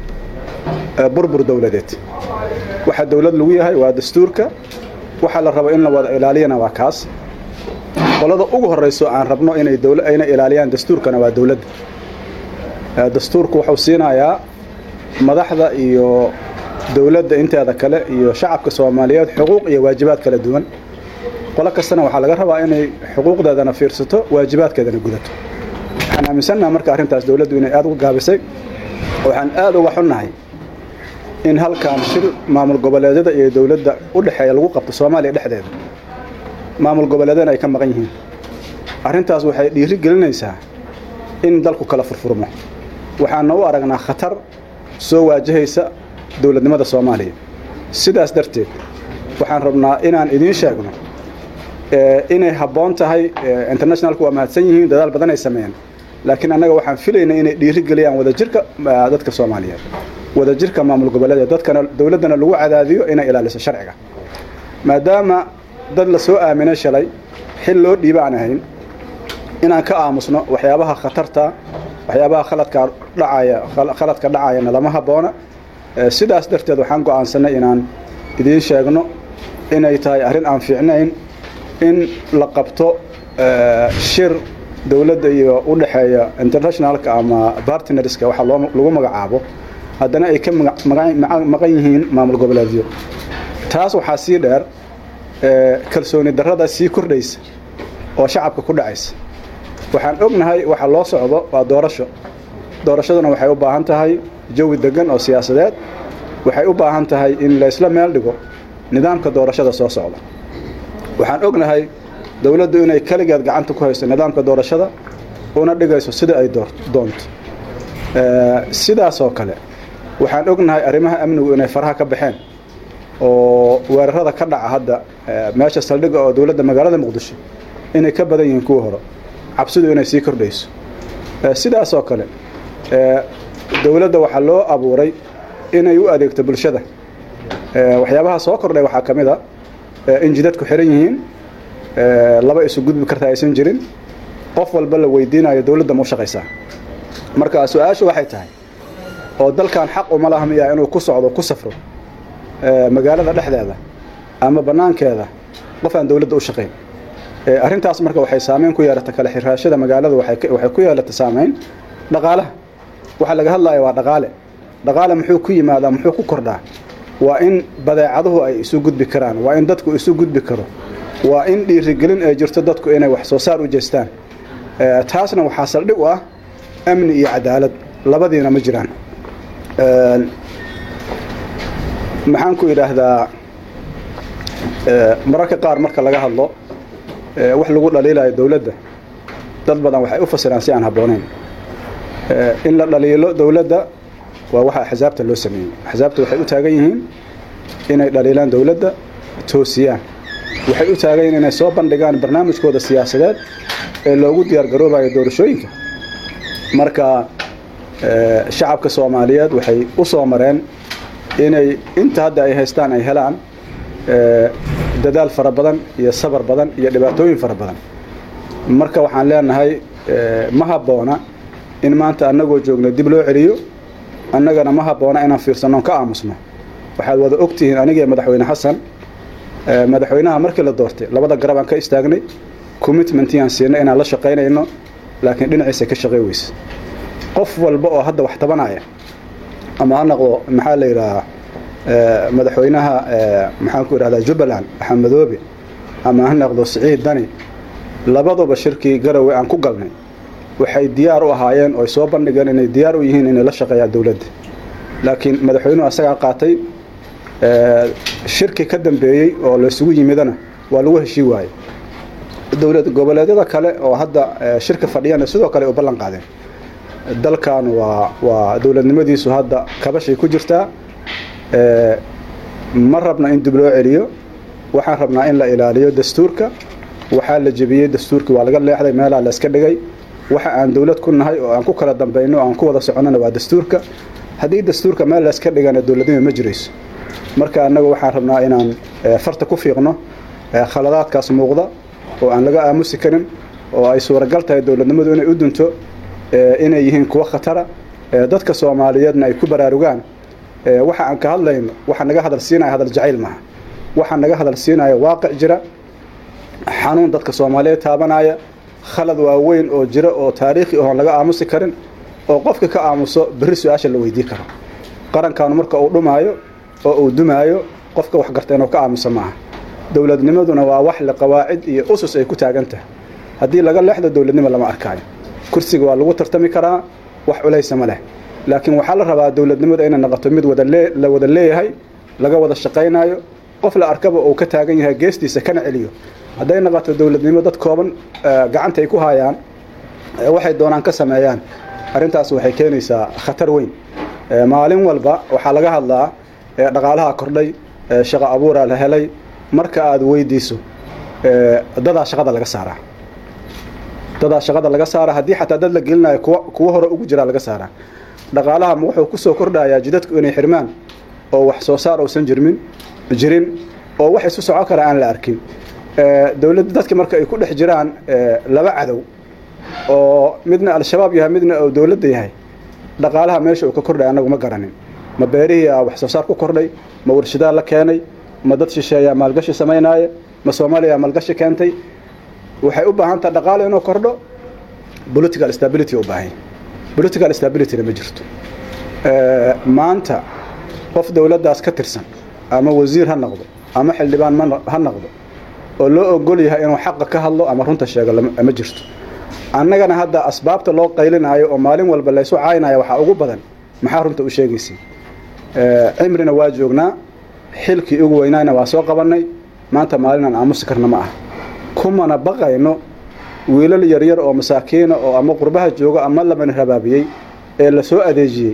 burbur dowladeed waxa dowlad lagu yahay waa dastuurka waxa la rabo in la wada ilaaliyana waa kaas qolada ugu horrayso aan rabno inay ayna ilaaliyaan dastuurkana waa dowladda dastuurku wuxuu siinayaa madaxda iyo dowladda inteeda kale iyo shacabka soomaaliyeed xuquuq iyo waajibaad kala duwan qolo kastana waxaa laga rabaa inay xuquuqdeedana fiirsato waajibaadkeedana gudato waxaan aaminsannaha marka arrintaas dowladdu inay aad uga gaabisay waxaan aad uga xunnahay in halkan shir maamul goboleedyada iyo dowladda u dhexeeya lagu qabto soomaaliya dhexdeeda maamul goboleedyana ay ka maqan yihiin arrintaas waxay dhiiri gelinaysaa in dalku kala furfurmo waxaana u aragnaa khatar soo waajahaysa dowladnimada soomaaliya sidaas darteed waxaan rabnaa inaan idiin sheegno inay habboon tahay internationalku waa mahadsan yihiin dadaal badan ay sameeyeen laakiin annaga waxaan filaynay inay dhiirigeliyaan wadajirka dadka soomaaliyeed wadajirka maamul goboleed dadkana dowladdana lagu cadaadiyo inay ilaaliso sharciga maadaama dad la soo aaminay shalay xil loo dhiiba aan ahayn inaan ka aamusno waxyaabaha khatarta waxyaabaha khaladka dhacaya khaladka dhacayana lama habboona sidaas darteed waxaan go'aansanay inaan idiin sheegno inay tahay arrin aan fiicnayn in la qabto shir dowladda iyo u dhexeeya internationalka ama bartnerska waxa lagu magacaabo haddana ay ka maqan yihiin maamul goboleedyo taas waxaa sii dheer kalsooni darrada sii kordhaysa oo shacabka ku dhacaysa waxaan ognahay waxa loo socdo waa doorasho doorashaduna waxay u baahan tahay jawi degan oo siyaasadeed waxay u baahan tahay in laysla meel dhigo nidaamka doorashada soo socda waxaan ognahay dowladdu inay keligeed gacanta ku hayso nidaamka doorashada una dhigayso sida ay doonto sidaasoo kale waxaan ognahay arrimaha amnigu inay faraha ka baxeen oo weerarada ka dhaca hadda meesha saldhigga oo dowladda magaalada muqdisho inay ka badan yihiin kuwa hore cabsidu inay sii kordhayso sidaasoo kale dowladda waxaa loo abuuray inay u adeegto bulshada waxyaabaha soo kordhay waxaa ka mid a in jidadku xiran yihiin laba isu gudbi karta aysan jirin qof walba la weydiinayo dowladda ma u shaqaysaa marka su-aashu waxay tahay oo dalkan xaq uma laha miyaa inuu ku socdo ku safro magaalada dhexdeeda ama bannaankeeda qof aan dowladda u shaqayn arrintaas marka waxay saameyn ku yeelata kale xiraashada magaalada waxay ku yeelata saameyn dhaqaalaha waxa laga hadlaya waa dhaqaale dhaqaale muxuu ku yimaadaa muxuu ku kordhaa waa in badeecaduhu ay isu gudbi karaan waa in dadku isu gudbi karo waa in dhiirigelin ay jirto dadku inay wax soo saar u jeestaan taasna waxaa saldhig u ah amni iyo cadaalad labadiina ma jiraan maxaan ku idhaahdaa mararka qaar marka laga hadlo wax lagu dhaliilayo dowladda dad badan waxay u fasiraan si aan habboonayn in la dhaliilo dowladda waa waxa axsaabta loo sameeyey axsaabta waxay u taagan yihiin inay dhaliilaan dowladda toosiyaan waxay u taagan yihiin inay soo bandhigaan barnaamijkooda siyaasadeed ee loogu diyaargaroobayo doorashooyinka marka shacabka soomaaliyeed waxay u soo mareen inay inta hadda ay haystaan ay helaan dadaal fara badan iyo sabar badan iyo dhibaatooyin fara badan marka waxaan leenahay ma habboona in maanta annagoo joogno dib loo celiyo annagana ma habboona inaan fiirsanno ka aamusno waxaad wada ogtihiin anigiiyo madaxweyne xasan madaxweynaha markii la doortay labada garab aan ka istaagnay commitmentiyaan siinay inaan la shaqaynayno laakiin dhinaciisa ka shaqay weyse qof walba oo hadda wax tabanaya ama ha noqdo maxaa la yidhaahaa madaxweynaha maxaan ku idhahdaa jubbaland axmed madoobe ama ha noqdo siciid dani labaduba shirkii garowe aan ku galnay waxay diyaar u ahaayeen oo ay soo bandhigeen inay diyaar u yihiin inay la shaqeeyaan dowladda laakiin madaxweynuhu asagaa qaatay shirki ka dambeeyey oo laysugu yimidana waa lagu heshii waayey dowlad goboleedyada kale oo hadda shirka fadhiyana sidoo kale u ballan qaadeen dalkan waa waa dowladnimadiisu hadda kabashay ku jirtaa ma rabna in dib loo celiyo waxaan rabnaa in la ilaaliyo dastuurka waxaa la jebiyey dastuurkii waa laga leexday meelaa la iska dhigay waxa aan dowlad ku nahay oo aan ku kala dambayno oo aan ku wada soconnona waa dastuurka haddii dastuurka meel la iska dhigana dowladnima ma jirayso marka annagu waxaan rabnaa inaan farta ku fiiqno khaladaadkaas muuqda oo aan laga aamusi karin oo ay suuragal tahay dowladnimadu inay u dunto inay yihiin kuwo khatara dadka soomaaliyeedna ay ku baraarugaan waxa aan ka hadlayno waxa naga hadal siinaya hadal jacayl maaha waxa naga hadal siinaya waaqic jira xanuun dadka soomaaliyeed taabanaya khalad waaweyn oo jira oo taariikhi oon laga aamusi karin oo qofka ka aamuso berri su-aasha la weydii karo qarankaanu marka uu dhumaayo oo uu dumaayo qofka wax garta inuu ka aamuso maaha dowladnimaduna waa wax le qawaacid iyo usus ay ku taagan tahay haddii laga leexdo dowladnimo lama arkaayo kursiga waa lagu tartami karaa wax culaysa ma leh laakiin waxaa la rabaa dowladnimada inay noqoto mid la wada leeyahay laga wada shaqaynayo qof la arkaba uu ka taagan yahay geestiisa kana celiyo hadday noqoto dowladnimo dad kooban gacanta ay ku hayaan waxay doonaan ka sameeyaan arrintaas waxay keenaysaa khatar weyn maalin walba waxaa laga hadlaa dhaqaalaha kordhay shaqo abuuraa la helay marka aad weydiiso dadaa shaqada laga saaraa dadaa shaqada laga saaraa haddii xataa dad la gelinayo kuwa kuwo hore ugu jiraa laga saaraa dhaqaalaha wuxuu kusoo kordhayaa jidadku inay xirmaan oo wax soo saar uusan jirmin jirin oo wax isu soco kara aan la arkin dowladda dadka marka ay ku dhex jiraan laba cadow oo midna al-shabaab yahay midna oo dowladda yahay dhaqaalaha meesha uu ka kordhay annagu ma garanin ma beerihii a wax soo saar ku kordhay ma warshadaa la keenay ma dad shisheeyaa maalgashi samaynaaya ma soomaaliya maalgashi keentay waxay u baahan taha dhaqaalo inuu kordho political stability u baahan political stabilityna ma jirto maanta qof dowladdaas ka tirsan ama wasiir ha noqdo ama xildhibaan ha noqdo oo loo ogol yahay inuu xaqa ka hadlo ama runta sheego ma jirto annagana hadda asbaabta loo qaylinaayo oo maalin walba laysu caynaya waxaa ugu badan maxaa runta u sheegaysay cimrina waa joognaa xilkii ugu weynaayna waa soo qabannay maanta maalinaan aamusi karna ma ah kumana baqayno wiilal yaryar oo masaakiina oo ama qurbaha joogo ama lamani rabaabiyey ee la soo adeejiyey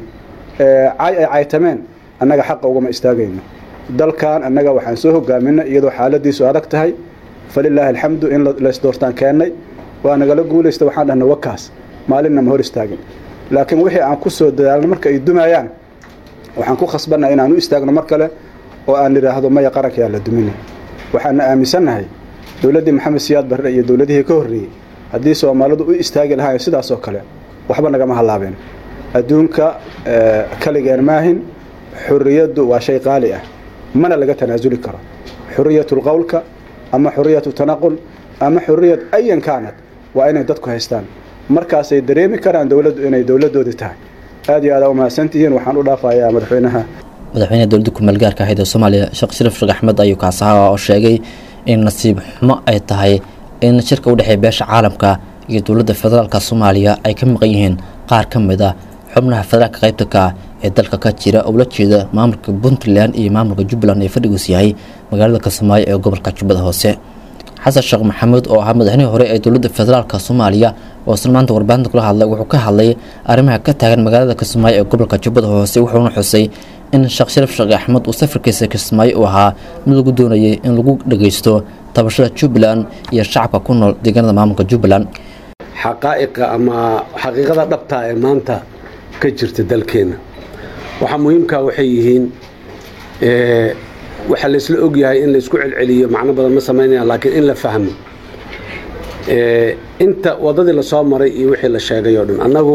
cay ay caytameen annaga xaqa ugama istaagayno dalkan annaga waxaan soo hogaaminay iyadoo xaaladiisu adag tahay falilaahi alxamdu in laysdoortaan keennay waa nagala guulaysta waxaan dhahna wakaas maalinna ma hor istaagin laakiin wixii aan ku soo dadaalno marka ay dumayaan waxaan ku khasbannaha inaan u istaagno mar kale oo aan nidhaahdo maya qarankayaa la duminay waxaana aaminsannahay dowladdii maxamed siyaad barre iyo dowladihii ka horreeyey haddii soomaalidu u istaagi lahayn sidaasoo kale waxba nagama hallaabeen adduunka kaligeen maahin xurriyaddu waa shay qaali ah mana laga tanaasuli karo xurriyatu lqowlka ama xurriyatu tanaqul ama xurriyad ayan kaanad waa inay dadku haystaan markaasay dareemi karaan dowladdu inay dowladdoodii tahay aad iyo aad aa u mahadsantihiin waxaan u dhaafayaa madaxweynaha madaxweynaha dowladda kumeel gaarka ahayd ee soomaaliya sheekh shariif sheekh axmed ayuu kaasaha oo sheegay in nasiib xumo ay tahay in shirka u dhexeeya beesha caalamka iyo dowladda federaalka soomaaliya ay ka maqan yihiin qaar ka mid a xubnaha federaalka qaybta ka ah ee dalka ka jira oo la jeeda maamulka puntland iyo maamulka jubbaland ee fadhigiisu yahay magaalada kismaayo ee gobolka jubbada hoose xasan sheekh maxamuud oo ahaa madaxnihii hore ee dowladda federaalka soomaaliya oo isna maanta warbaahinta kula hadlay wuxuu ka hadlay arrimaha ka taagan magaalada kismaayo ee gobolka jubbada hoose wuxuuna xusay in sheekh shariif sheekh axmed uu safarkiisa kismaayo uu ahaa mid lagu doonayay in lagu dhageysto tabashada jubbaland iyo shacabka ku nool deegaanada maamulka jubbaland xaqaa'iqa ama xaqiiqada dhabtaa ee maanta ka jirta dalkeenna waxaa muhiimkaa waxay yihiin waxaa laysla ogyahay in laysku celceliyo macno badan ma samaynayaan laakiin in la fahmo inta waddadii lasoo maray iyo wixii la sheegay oo dhan annagu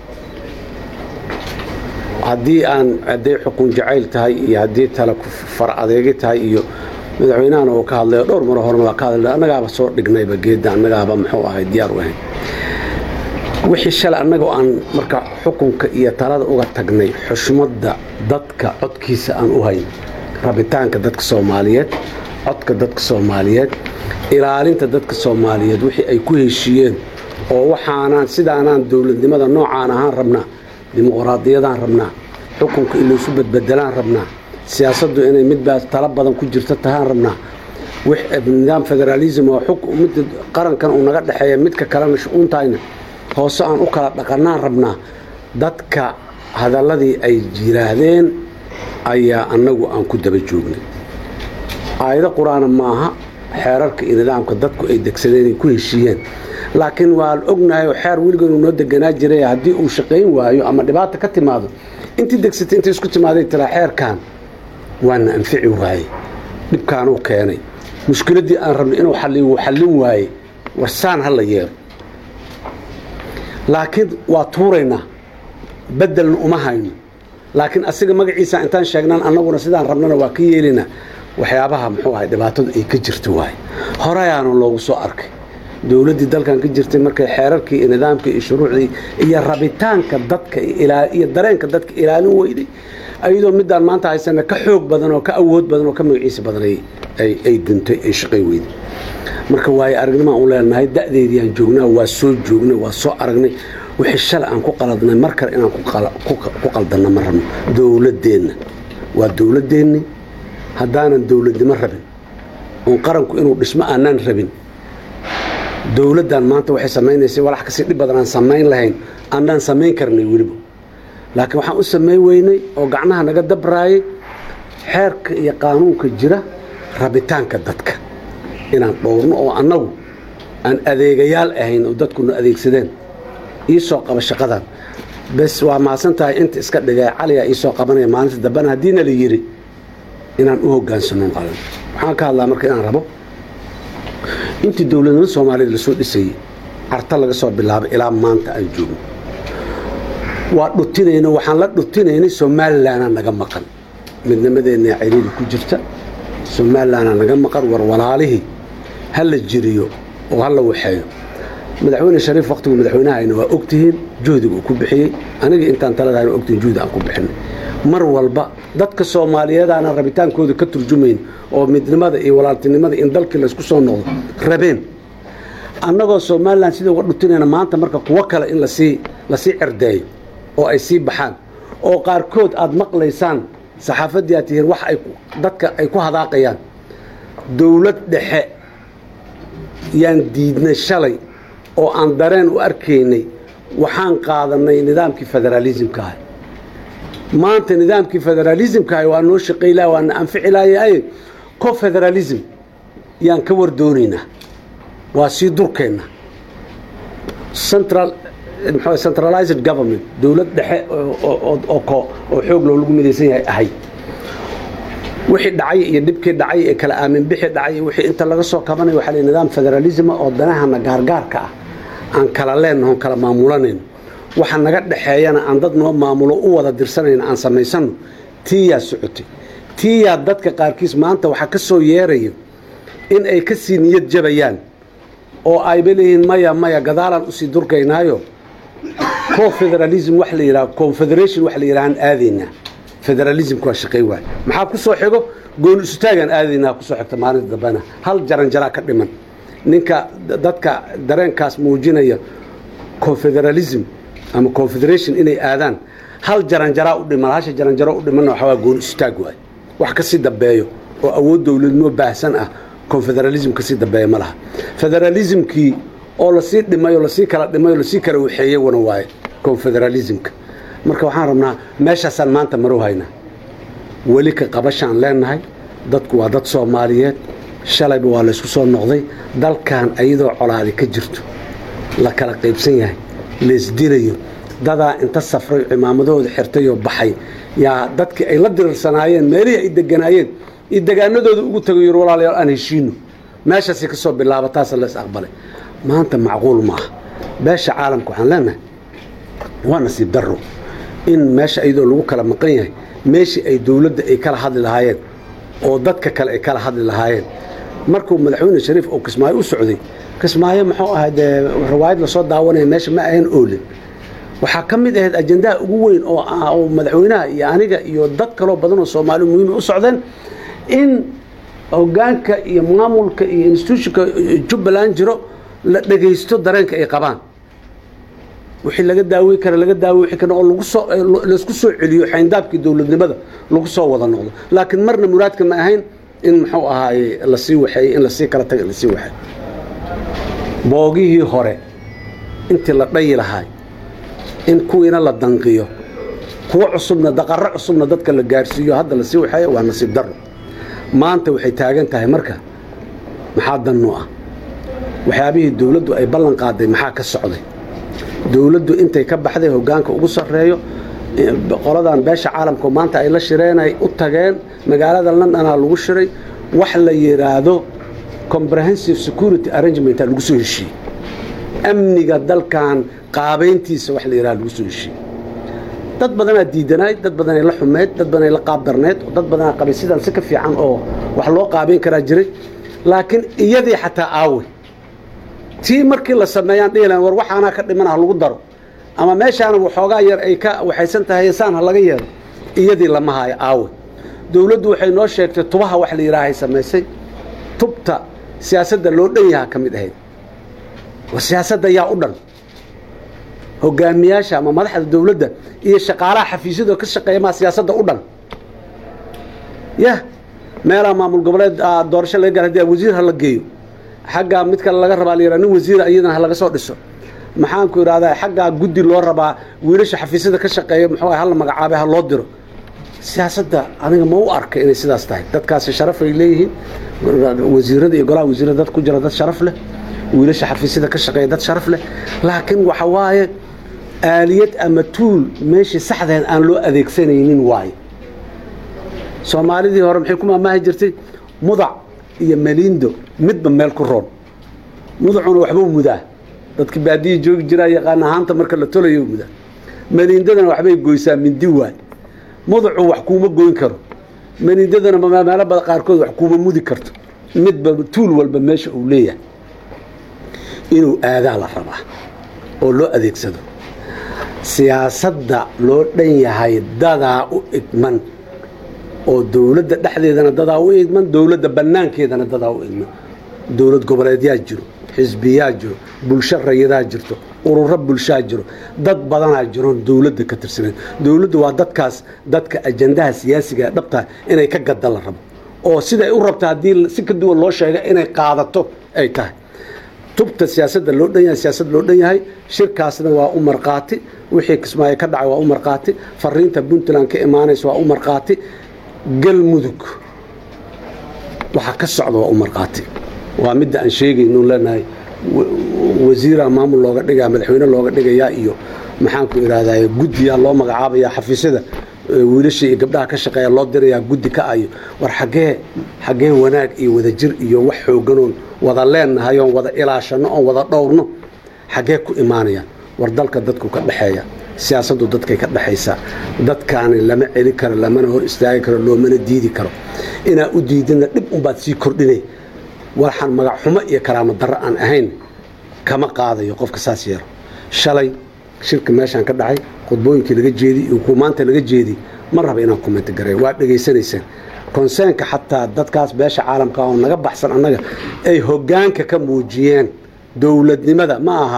haddii aan hadday xukun jacayl tahay iyo haddii tale far adeegi tahay iyo madaxweynahana uu ka hadlayo dhowr maro horena waa ka hadlay annagaaba soo dhignayba geedda annagaaba muxuu ahay diyaar u ahayn wixii shalay annagoo aan marka xukunka iyo talada uga tagnay xushmadda dadka codkiisa aan u hayn rabitaanka dadka soomaaliyeed codka dadka soomaaliyeed ilaalinta dadka soomaaliyeed wixii ay ku heshiiyeen oo waxaanaan sidaanaan dowladnimada noocaan ahaan rabnaa dimuqraadiyadaan rabnaa xukunka in laysu badbedelaan rabnaa siyaasaddu inay midbaa tala badan ku jirta tahaan rabnaa nidaam federaalism oo midda qarankan uu naga dhexeeya midka kalena shu-uuntayna hoose aan u kala dhaqannaan rabnaa dadka hadalladii ay yiraahdeen ayaa annagu aan ku daba joognay aayado qur-aana maaha xeerarka iyo nidaamka dadku ay degsadeen ay ku heshiiyeen laakiin waan ognahay oo xeer weligan uu noo deganaa jiray haddii uu shaqayn waayo ama dhibaata ka timaado intii degsatay intay isku timaaday tiraa xeerkan waana anfici waayey dhibkaanuu keenay mushkiladdii aan rabnay inuu xalliyo wuu xallin waayey warsaan ha la yeelo laakiin waa tuuraynaa beddelna uma hayno laakiin asiga magaciisa intaan sheegnaan annaguna sidaan rabnana waa ka yeelinaa waxyaabaha muxuu ahay dhibaatadu ay ka jirta waaye horeyaana loogu soo arkay dowladdii dalkan ka jirtay markay xeerarkii iyo nidaamkii iyo shuruucdii iyo rabitaanka dadka iyo dareenka dadka ilaalin weyday ayadoo midaan maanta haysana ka xoog badan oo ka awood badan oo ka magaciisa badan ay duntay ay shaqay weyday marka waayo aragnimaan u leenahay da'deediiaan joognaa waa soo joognay waa soo aragnay wixii shalay aan ku qaladnay mar kale inaan ku qaldanno ma rabno dowladdeenna waa dowladdeenni haddaanan dowladnimo rabin oon qaranku inuu dhismo aanaan rabin dowladdan maanta waxay samaynaysay walax kasii dhib badan aan samayn lahayn annaan samayn karnay weliba laakiin waxaan u samayn weynay oo gacnaha naga dabraayay xeerka iyo qaanuunka jira rabitaanka dadka inaan dhowrno oo annagu aan adeegayaal ahayn oo dadkuna adeegsadeen ii soo qaba shaqadan bes waa mahadsan tahay inta iska dhigay caliyaa ii soo qabanaya maalinta dambena haddiina la yidhi inaan u hogaansano qalan waxaan ka hadlaa marka inaan rabo intii dowladnimada soomaaliyad lasoo dhisayey carta laga soo bilaabay ilaa maanta aan joogno waa dhutinayna waxaan la dhutinaynay somalilanaa naga maqan midnimadeenna ciriiri ku jirta somalilanaa naga maqan war walaalihii ha la jiriyo oo ha la waxeeyo madaxweyne shariif waqtigu madaxweynahayna waa ogtihiin juhdiga uu ku bixiyey aniga intaan taladahayn waa ogtihiin juhdi aan ku bixinay mar walba dadka soomaaliyeedaana rabitaankooda ka turjumayn oo midnimada iyo walaaltinimada in dalkii laysku soo noqdo rabeen annagoo somalilan sida uga dhutinayna maanta marka kuwo kale in lasii lasii cerdeeyo oo ay sii baxaan oo qaarkood aad maqlaysaan saxaafaddii aad tihiin wax ay dadka ay ku hadaaqayaan dowlad dhexe yaan diidnay shalay oo aan dareen u arkaynay waxaan qaadanay nidaamkii federaalismka ah maanta nidaamkii federaalismka ah waa noo shaqayla waana anfici lahaye co federalism yaan ka wardoonaynaa waa sii durkeenna central mxuu centralized government dowlad dhexe oo xoog loo lagu midaysan yahay ahay wixii dhacay iyo dhibkii dhacay ee kala aamin bixi dhacay wixii inta laga soo kabanaya waxaa la nidaam federalism oo danahana gaargaarka ah aan kala leennaho on kala maamulanayno waxa naga dhexeeyana aan dad noo maamulo u wada dirsanayno aan samaysano tiiyaa socotay tiiyaa dadka qaarkiis maanta waxaa ka soo yeerayo in ay ka sii niyad jabayaan oo ayba leeyihiin maya maya gadaalaan usii durkaynaayo co federalism wax la yidhaha confederation wax la yidhahaan aadaynaa federalismka waa shaqay waay maxaa ku soo xigo gooni isutaagaan aadaynaa kusoo xigta maalinta dambena hal jaranjaraa ka dhiman ninka dadka dareenkaas muujinaya confederalism ama confederation inay aadaan hal jaranjaraa u dhiman hasha jaranjaro u dhimanna waxaa waa gooni isutaag waay wax ka sii dambeeyo oo awood dowladnimo baahsan ah confederalism ka sii dambeeya ma laha federalismkii oo lasii dhimay oo lasii kala dhimay oo lasii kala waxeeyey wana waaye confederalismka marka waxaan rabnaa meeshaasaan maanta maru haynaa weli ka qabashaan leenahay dadku waa dad soomaaliyeed shalayba waa laysku soo noqday dalkan ayadoo colaadi ka jirto la kala qaybsan yahay laysdilayo dadaa inta safray cimaamadahooda xirtayoo baxay yaa dadkii ay la diriirsanaayeen meelihii ay deganaayeen iyo degaanadooda ugu tagay yur walaalayaal aan heshiino meeshaasay ka soo bilaaba taasa lays aqbalay maanta macquul maaha beesha caalamka waxaan leenahay waa nasiib darro in meesha iyadoo lagu kala maqan yahay meeshii ay dowladda ay kala hadli lahaayeen oo dadka kale ay kala hadli lahaayeen markuu madaxweyne shariif oo kismaayo u socday kismaayo muxuu ahay dee riwaayad lasoo daawanaya meesha ma ahayn oolin waxaa ka mid ahayd ajandaha ugu weyn oo madaxweynaha iyo aniga iyo dad kaloo badan oo soomaali muhiima u socdeen in hogaanka iyo maamulka iyo institutionka jubbaland jiro la dhegaysto dareenka ay qabaan wixii laga daawey kara laga daawe kara oo lagu soo laysku soo celiyo xayndaabkii dowladnimada lagu soo wada noqdo laakiin marna muraadka ma ahayn in muxuu ahaaye lasii waxeeyey in lasii kala taga lasii waxeey boogihii hore intii la dhayi lahaay in kuwiina la danqiyo kuwo cusubna daqaro cusubna dadka la gaarsiiyo hadda lasii waxeeyo waa nasiib darro maanta waxay taagan tahay marka maxaa dannu ah waxyaabihii dowladdu ay ballan qaaday maxaa ka socday dowladdu intay ka baxday hogaanka ugu sarreeyo qoladan beesha caalamka maanta ay la shireenay u tageen magaalada londonaa lagu shiray wax la yidhaahdo comprehensive security arrangementa lagu soo heshiiyey amniga dalkan qaabayntiisa wax la yidhahdo lagu soo heshiiyey dad badanaa diidanayd dad badanay la xumeyd dad badanay la qaabdarneyd dad badanaa qabay sidan si ka fiican oo wax loo qaabayn karaa jiray laakiin iyadii xataa aawey tii markii la sameeyaan dhihilan war waxaanaa ka dhiman ha lagu daro ama meeshaana waxoogaa yar ay ka waxaysan tahay saan ha laga yeelo iyadii lama haayo aawe dowladdu waxay noo sheegtay tubaha wax la yidhaahay samaysay tubta siyaasadda loo dhan yaha ka mid ahayd war siyaasadda yaa u dhan hogaamiyaasha ama madaxda dowladda iyo shaqaalaha xafiisyada ka shaqeeya maa siyaasadda u dhan yah meelaa maamul goboleed doorasho laga gaar hadii wasiir ha la geeyo xaggaa mid kale laga rabaa la yidhaha nin wasiira iyadana ha laga soo dhiso maxaanku idhahdaa xaggaa guddi loo rabaa wiilasha xafiisyada ka shaqeeya muxuu ahay hala magacaabay ha loo diro siyaasadda aniga ma u arka inay sidaas tahay dadkaasi sharaf ay leeyihiin wasiirada iyo golaha wasiirada dad ku jira dad sharaf leh wiilasha xafiisyada ka shaqeeya dad sharaf leh laakiin waxa waaye aaliyad ama tuul meeshii saxdeed aan loo adeegsanaynin waaye soomaalidii hore maxay ku maamaahi jirtay mudac iyo meliindo midba meel ku roon mudacuna waxbuu mudaa dadki baadiya joogi jiraa yaqaan ahaanta marka la tolayo mudaa meliindadana waxbay goysaa mindi waay mudacu wax kuuma goyn karo meliindadana meelo bada qaarkood wax kuuma mudi karto midba tuul walba meesha uu leeyahay inuu aadaa la rabaa oo loo adeegsado siyaasadda loo dhan yahay dadaa u igman oo dowladda dhexdeedana dadaa u idman dowladda bannaankeedana dadaa u idman dowlad goboleedyaa jiro xisbiyaa jiro bulsho rayadaa jirto ururo bulshaa jiro dad badanaa jiroon dowladda ka tirsaneyn dowladdu waa dadkaas dadka ajandaha siyaasiga dhabta inay ka gadda la rabo oo siday u rabta haddii si ka duwan loo sheega inay qaadato ay tahay tubta siyaasadda loo dhan yahay siyaasad loo dhan yahay shirkaasna waa u marqaati wixii kismaayo ka dhacay waa u marqaati fariinta puntland ka imaanaysa waa u marqaati galmudug waxaa ka socda waa u marqaati waa midda aan sheegaynu leenahay wasiira maamul looga dhigaa madaxweyne looga dhigayaa iyo maxaanku idhahdaa guddiyaa loo magacaabaya xafiisyada wiilashii iyo gabdhaha ka shaqeeya loo dirayaa guddi ka ayo war xaggee xaggee wanaag iyo wadajir iyo wax xooganoon wada leennahay oon wada ilaashano oon wada dhowrno xaggee ku imaanayaan war dalka dadku ka dhexeeya siyaasaddu dadkay ka dhexaysaa dadkaani lama celi karo lamana hor istaagi karo loomana diidi karo inaa u diidana dhib unbaad sii kordhinay waxaan magac xumo iyo karaamo darro aan ahayn kama qaadayo qofka saas yeelo shalay shirka meeshaan ka dhacay khudbooyinkii laga jeediy iyo kuwa maanta laga jeediy ma raba inaan kumenti gareeyo waa dhegaysanaysaan konseenka xataa dadkaas beesha caalamka oo naga baxsan annaga ay hoggaanka ka muujiyeen dowladnimada ma aha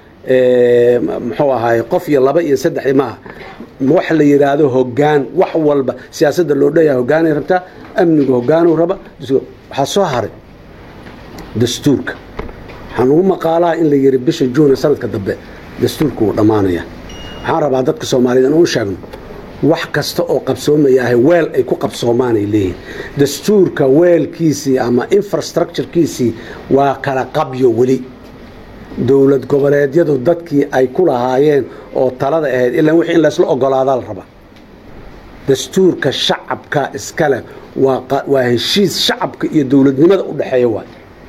muxuu ahaay qof iyo laba iyo saddex maaha wax la yidhaahdo hoggaan wax walba siyaasadda loo dhanyahay hoggaanay rabtaa amnigu hoggaanuu raba waxaa soo haray dastuurka waxaan ugu maqaalaha in la yidhi bisha juuna sanadka dambe dastuurka wuu dhammaanaya waxaan rabaa dadka soomaaliyed in u sheegno wax kasta oo qabsoomayaahay weel ay ku qabsoomaanay leeyihin dastuurka weelkiisii ama infrastructurekiisii waa kala qabyo weli dowlad goboleedyadu dadkii ay ku lahaayeen oo talada ahayd ilaan wixii in laysla ogolaadaa la rabaa dastuurka shacabka iskale waa heshiis shacabka iyo dowladnimada u dhexeeya waay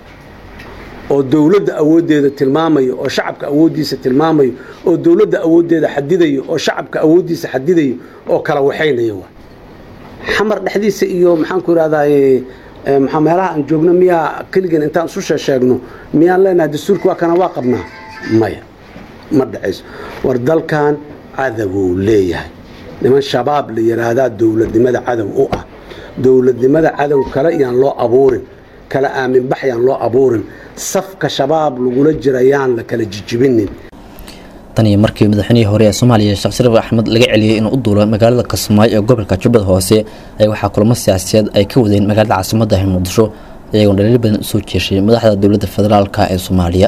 oo dowladda awooddeeda tilmaamayo oo shacabka awooddiisa tilmaamayo oo dowladda awooddeeda xadidayo oo shacabka awooddiisa xadidayo oo kala waxaynaya waay xamar dhexdiisa iyo maxaanku idhahdaye maxaa meelaha aan joogno miyaa keligan intaan isu sheesheegno miyaan leenahay dastuurka waa kana waa qabnaa maya ma dhacayso war dalkan cadowuu leeyahay niman shabaab la yidhaahdaa dowladnimada cadow u ah dowladnimada cadow kale yaan loo abuurin kala aaminbax yaan loo abuurin safka shabaab lagula jira yaan la kala jijibinin tan iyo markii madaxweynihii hore ee soomaaliya sheekh shariif axmed laga celiyey inuu u duulo magaalada kismaayo ee gobolka jubbada hoose ayaa waxaa kulamo siyaasiyeed ay ka wadeen magaalada caasimadda ah muqdisho iyagoon dhaliil badan usoo jeeshay madaxda dowladda federaalka ee soomaaliya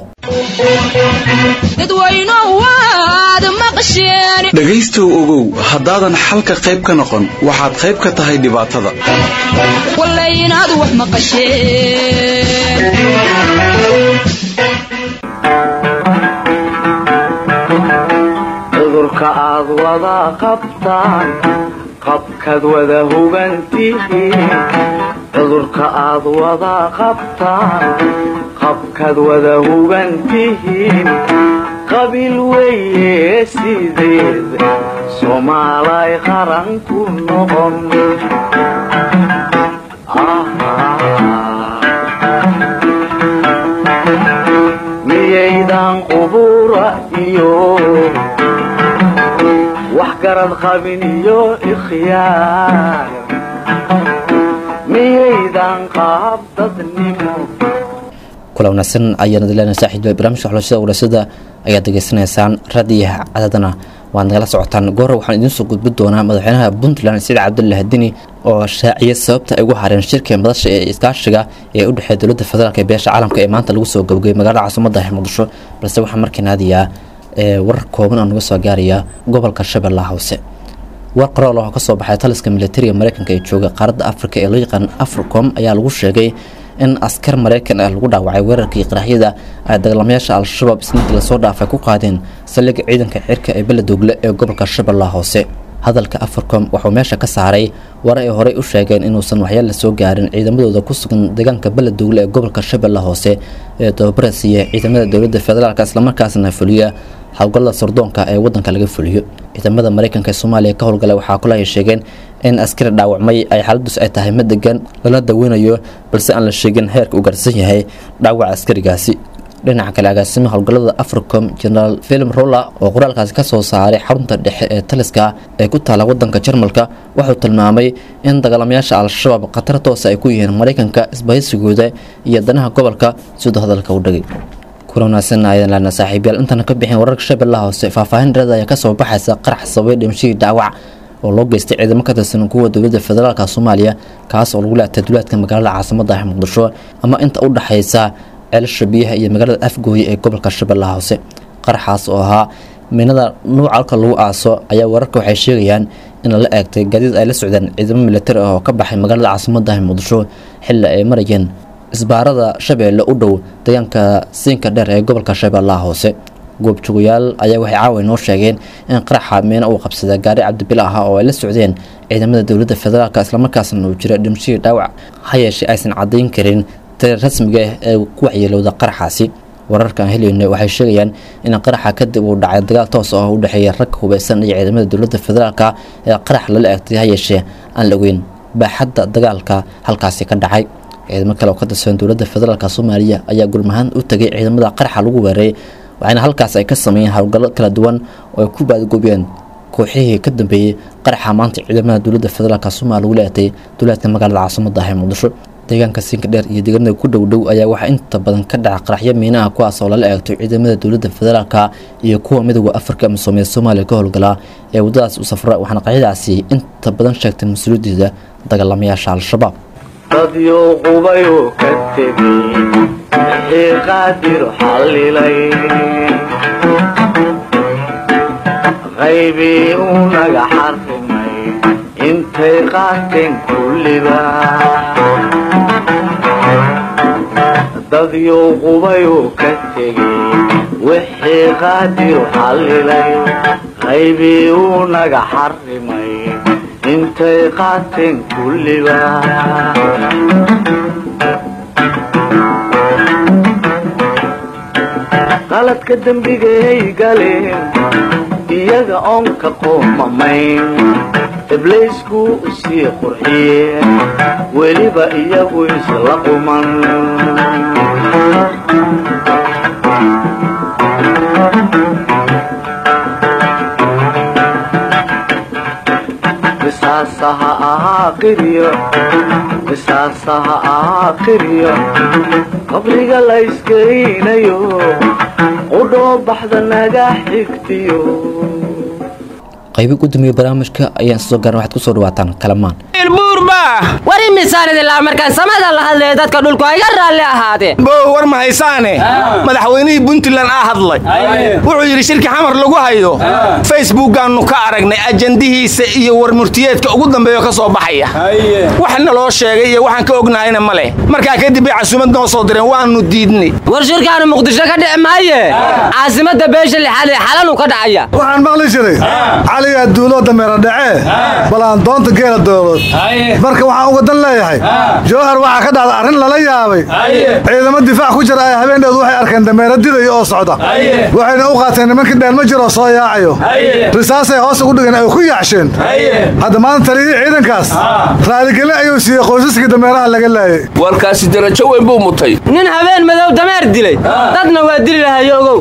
dhegaystow ogow haddaadan xalka qayb ka noqon waxaad qayb ka tahay dhibaatada cudurka aad wada qabtaan qabkaad wada hugantihiin cudurka aad wada qabtaan qabkaad wada hugantihiin qabiil weeye sideed soomaalay qaran ku noqon miyaydan qubura iyo wax garad qabin iyo ikhyaar miyaydan qaab dadnimo kula wanaagsan ayaana dileena saaxiibada barnaamijka xulashada warasada ayaad degeysanaysaan raadiyaha cadadana waad nagala socotaan goora waxaan idiin soo gudbi doonaa madaxweynaha puntland sida cabdullahi dini oo shaaciyay sababta ay ugu hareen shirka madasha ee iskaashiga ee u dhexeeya dowladda federaalk ee beesha caalamka ee maanta lagu soo gabagayay magaalada caasimada muqdisho balse waxaa markiin aadayaa warar kooban oo naga soo gaaraya gobolka shabeellaha hoose war qoraal oo ka soo baxay taliska militariga mareykanka ee jooga qaaradda afrika ee loo yaqaan africom ayaa lagu sheegay in askar mareykan ah lagu dhaawacay weerarkii qaraxyada ay dagaalamayaasha al-shabaab isniintii lasoo dhaafay ku qaadeen saldhigga ciidanka cirka ee beledoogle ee gobolka shabeellaha hoose hadalka africom wuxuu meesha ka saaray war ay horey u sheegeen inuusan waxyaal la soo gaarin ciidamadooda ku sugan deegaanka beledoogle ee gobolka shabeellaha hoose ee tababara siiya ciidamada dowladda federaalk islamarkaasna fuliya howlgallada sardoonka ee wadanka laga fuliyo ciidamada mareykanka ee soomaaliya ka howlgala waxaa kula ay sheegeen in askari dhaawacmay ay xaaladus ay tahay mid degan lala daweynayo balse aan la sheegin heerka uu gaarsan yahay dhaawaca askarigaasi dhinaca kale agaasima howlgallada africom generaal film roller oo qoraalkaasi ka soo saaray xarunta dhexe ee taliska ee ku taala wadanka jarmalka wuxuu tilmaamay in dagaalamayaasha al-shabaab khatar toosa ay ku yihiin mareykanka isbahaysigooda iyo danaha gobolka siduu hadalka u dhagay kulanaasan ayaan laana saaxiibyaal intana ka bixin wararka shabeellaha hoose faahfaahin dheerada ayaa kasoo baxaysa qarax sababay dhimashadii dhaawac oo loo geystay ciidamo ka tirsan kuwa dowladda federaalka soomaaliya kaas oo lagu laatay duleedka magaalada caasimada ah muqdisho ama inta u dhexaysa ceelasha biyaha iyo magaalada afgooye ee gobolka shabeellaha hoose qaraxaas oo ahaa minada nuuca halka lagu aaso ayaa wararka waxay sheegayaan in la eegtay gaadiid ay la socdeen ciidamo militari ah oo ka baxay magaalada caasimada ah muqdisho xilli ay marayeen isbaarada shabeelle u dhow deegaanka siinka dheer ee gobolka shabeellaha hoose goobjoogayaal ayaa waxay caawa noo sheegeen in qaraxa miina uu qabsada gaari cabdibila ah oo ay la socdeen ciidamada dowladda federaalk islamarkaasna uu jira dhimashadii dhaawac ha yeeshee aysan caddayn karin tiri rasmiga ah ee ku waxyeelowda qaraxaasi wararka aan helayno waxay sheegayaan in qaraxa kadib uu dhacay dagaal toos ah oo u dhexeeya rag hubeysan iyo ciidamada dowladda federaalk ee qarax lala eegtay ha yeeshee aan la ogeyn baaxadda dagaalka halkaasi ka dhacay ciidamo kale oo ka tirsan dowladda federaalk soomaaliya ayaa gurmahaan u tegay ciidamada qaraxa lagu weeraray waxaana halkaas ay ka sameeyeen howlgallo kala duwan oo ay ku baadgoobiyeen kooxihii ka dambeeyey qaraxa maanta ciidamada dowladda federaalk soomaaliya lagu leetay duleedka magaalada caasimada ah ee muqdisho deegaanka siinka dheer iyo deegaanada ku dhow dhow ayaa waxaa inta badan ka dhaca qaraxyo miinaha kuwaas oo lala eegto ciidamada dowladda federaalk iyo kuwa midooda afrika misoomiyad soomaaliya ka howlgalaa ee waddadaas u safra waxaana qaraxyadaasi inta badan sheegtay mas-uuliyaddeeda dagaalamayaasha al-shabaab dadyo qubayoo ka tegey wixii qaadir xallilay qaybii uu naga xarrimay intay qaateen kulliba dadyo qubayoo ka tegey wixii qaadir xallilay qaybii uu naga xarrimay intay qaateen kulliba qaladka dembigay galeen iyaga oon ka qoomamayn ibliisku u sii qurxiyeen weliba iyagu isla quman qisaasaha ahaa qiryo qisaasaha ahaa qiryo qabriga la iskeynayo qudhoo baxda naga xigtiyo qaybi gudoomiye barnaamijka ayaan soo gaaran waxaad kusoo dhawaataan kalamaan war imisaanidilaa markaan samada la hadlaya dadka dhulku iga raalli ahaadeen bow war ma haysaane madaxweynihii puntland aa hadlay wuxuu yidhi shirki xamar lagu hayo facebookaannu ka aragnay ajandihiisa iyo warmurtiyeedka ugu dambeeyo ka soo baxaya waxna loo sheegay iyo waxaan ka ognahayna ma leh markaa kadib bay casuumad noo soo direen waannu diidnay war shirkaanu muqdisho ka dhici maaye caasimada beesha lixaad ee xalanu ka dhacaya waxaan maqli jiray caligaa duuloo dameera dhacee balaan doonta geela doolood marka waxaan uga dan leeyahay jowhar waxaa ka dhacda arrin lala yaabay ciidamo difaac ku jira ay habeendeedu waxay arkeen dameera dilayo oo socda waxayna u qaateen nimankii dheel ma jiroo soo yaacayo risaasay hoos ugu dhigeen ay ku yaacsheen hadda maanta taliyihii ciidankaas raaligelin ayuu siiyey qoysaskii dameeraha laga laayay warkaasi darajo weyn buu mutay nin habeen madow dameer dilay dadna waa dili lahayo ogow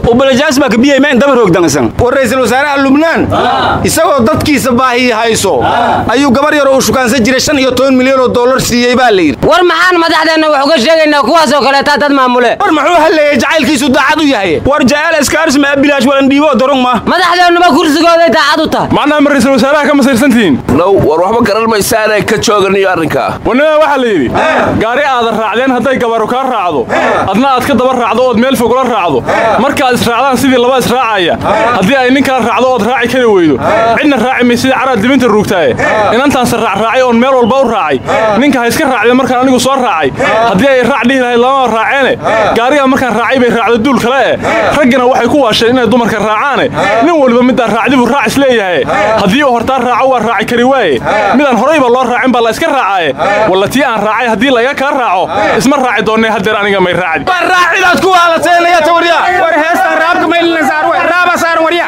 war ra'iisul wasaaraha lubnaan isagoo dadkiisa baahiyi hayso ayuu gabar yar uu shukaansan jiray shan iyo toban milyan oo dollar siiyey baa la yidhi war maxaan madaxdeenna wax uga sheegaynaa kuwaasoo kaleetaa dad maamule war muxuu halleeyay jacaylkiisu daacad u yahay war jacayl iskaaris ma bilaash walan dhiibo dorong ma madaxdeennuba kursigooday daacad u tahay macnaha ma ra'iisul wasaaraha ka masirsantihiin now war waxba garan maysaanay ka jooganiyo arrinkaa wanima waxaa la yidhi gaari aadan raacdeen hadday gabaru kaa raacdo adna aad ka daba raacdo ood meel fogula raacdo markaad israacdaan sidii laba israacaya haddii ay nin kala raacdo ood raaci kari weydo cidna raaci may sidii caraad dibinta ruugtaaye inantaanse raacraacay oon meel walba u raacay ninka ha iska raacdeen markaan anigu soo raacay haddii ay raac dhihi lahayd lamaba raaceene gaarigaa markaan raacay bay raacdo duul kale eh raggina waxay ku waasheen inay dumarka raacaane nin waliba midaan raacdi buu raac isleeyahay haddii uu hortaa raaco waa raaci kari waaye midaan horayba loo raacin baa la iska raacaaye walla tii aan raacay haddii laga kaa raaco isma raaci doonnee haddeer aniga may raacdi war raacidaad ku waalateynaya tawarya war heestan raabka maylina saar way raaba saaran warya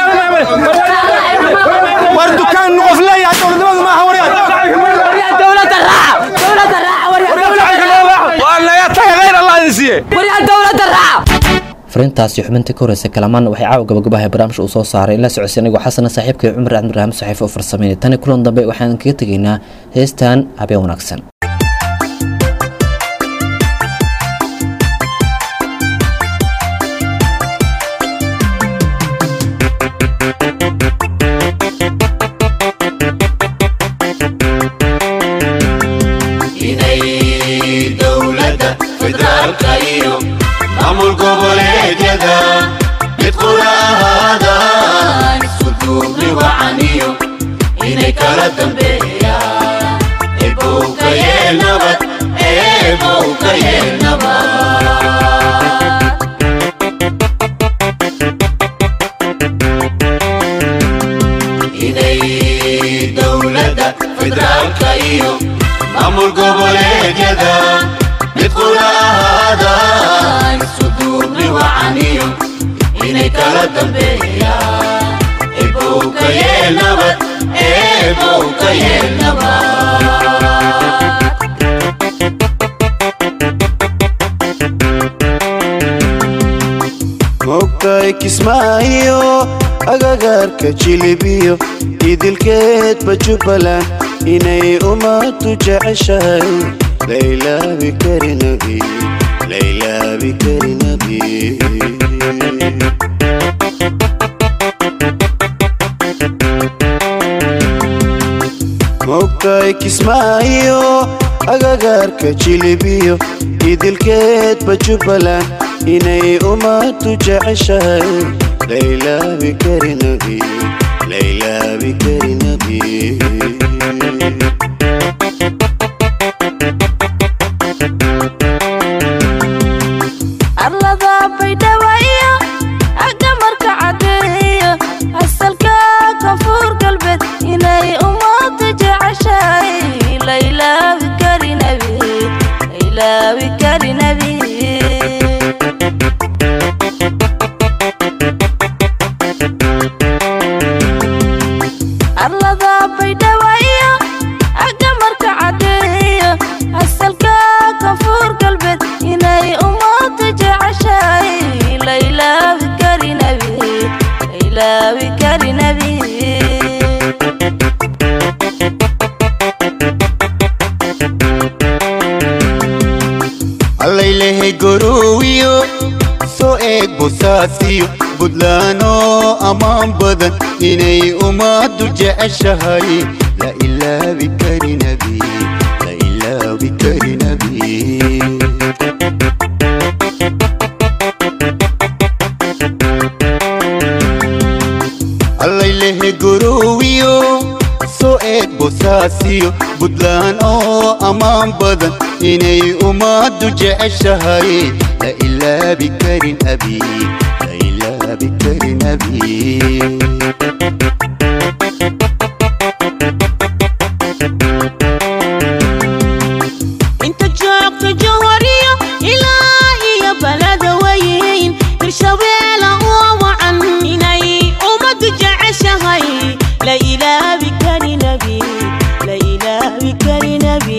war dukaan qof leeyahay dowladnimadu maaha warya dowladda raaca dowladda raaca waa naga taga khayr allah idin siiye waryaa dowladda raaca fariintaasi xubintii ka horeysa kalamaan waxay caawa gabagabahay barnaamijka uu soo saaray in la socodsiy anigoo xasana saaxiibkay cumar axmed ibraahim saxiif oo farsameynay tani kulan dambe waxaan kaga tegaynaa heestan habeen wanaagsan inay dowladda federaalka iyo maamul goboleedyada mid qura ahaadaan isku duubni wacaniyo inay kala dambeeyaan ebow ka yeel nabad ebow ka yeel nabad inay dowladda federaalka iyo maamul goboleedyada mid qura ahaadaan isku duubni wacaniyo inay kala dambeeyaan ebow ka yeel nabad ebow ka yeel nabad mogtahay kismaayo agagaarka jilibiyo idilkeedba jubbaland inay ummadu jeceshahay laylaabi karinabi laylaabi karinabi mogtahay kismaayo agagaarka jilibiyo idilkeedba jubbaland inay ummadu jeceshahay laylaabi karinabi laylaabi karinabi arlada baydhaba iyo agga marka cadeeyo asalka koonfur galbeed inay ummadu jeceshahay laylaabi karinabi laylaabi karinabi arlada baydhaba iyo agga marka cadeeyo asalka koonfur galbeed inay ummadu jeceshahay laylaabi karinabi laylaabi karinabi allaylehe gorowiyo soo eeg bosaasiyo budlaano ammaan badan inay ummaddu jeceshahay la ilaabi karinabi la ilaabi karinabi allaylehe gorowiyo soo eeg bosaasiyo budlaan oo ammaan badan inay ummaddu jeceshahay la ilaabi karin abi la ilaabi karin abi inta joogta jawhariyo ilaa iyo balada weyn hirshabeela oo wacan inay ummadu jeceshahay la ilaabi karinabi la ilaabi karinabi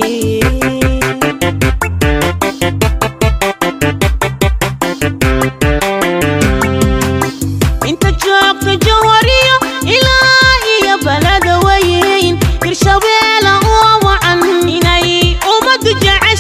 inta joogta jawhariyo ilaa iyo balada weyn hirshabeela oo wacan inay ummadu jeceshahay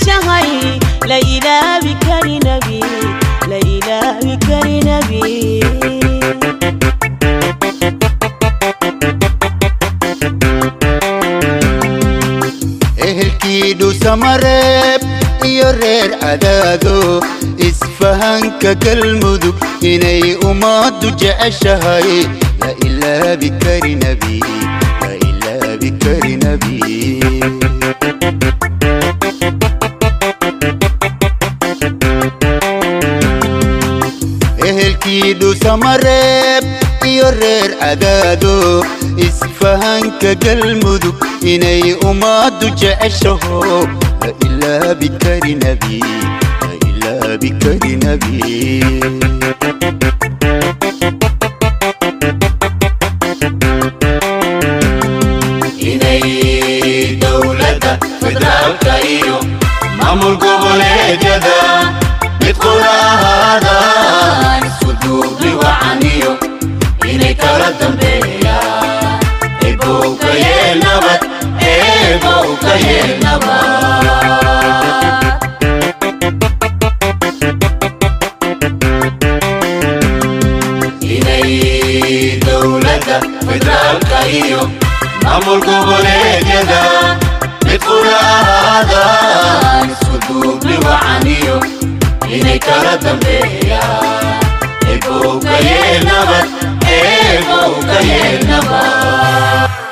ehelkii dhuusamareeb iyo reer cadaado isfahanka galmudug inay ummaddu jeceshahay la ilaabi kari nebi la ilaabi kari nebi ehelkii dhuusamareeb iyo reer cadaado isfahanka galmudug inay ummaddu jeceshaho la ilaabi kari nebi la ilaabi kari nebi inay dowladda federaalka iyo maamul goboleedyada mid qura ahaadaan isku duubni wacaniyo inay kala dambeeyaan ebow ka yeel nabad ebow ka yeel nabad inay dowladda federaalka iyo maamul goboleedyada mid qura ahaadaan isku duubni wacaniyo inay kala dambeeyaan ebow ka yeel nabad ebow ka yeel nabad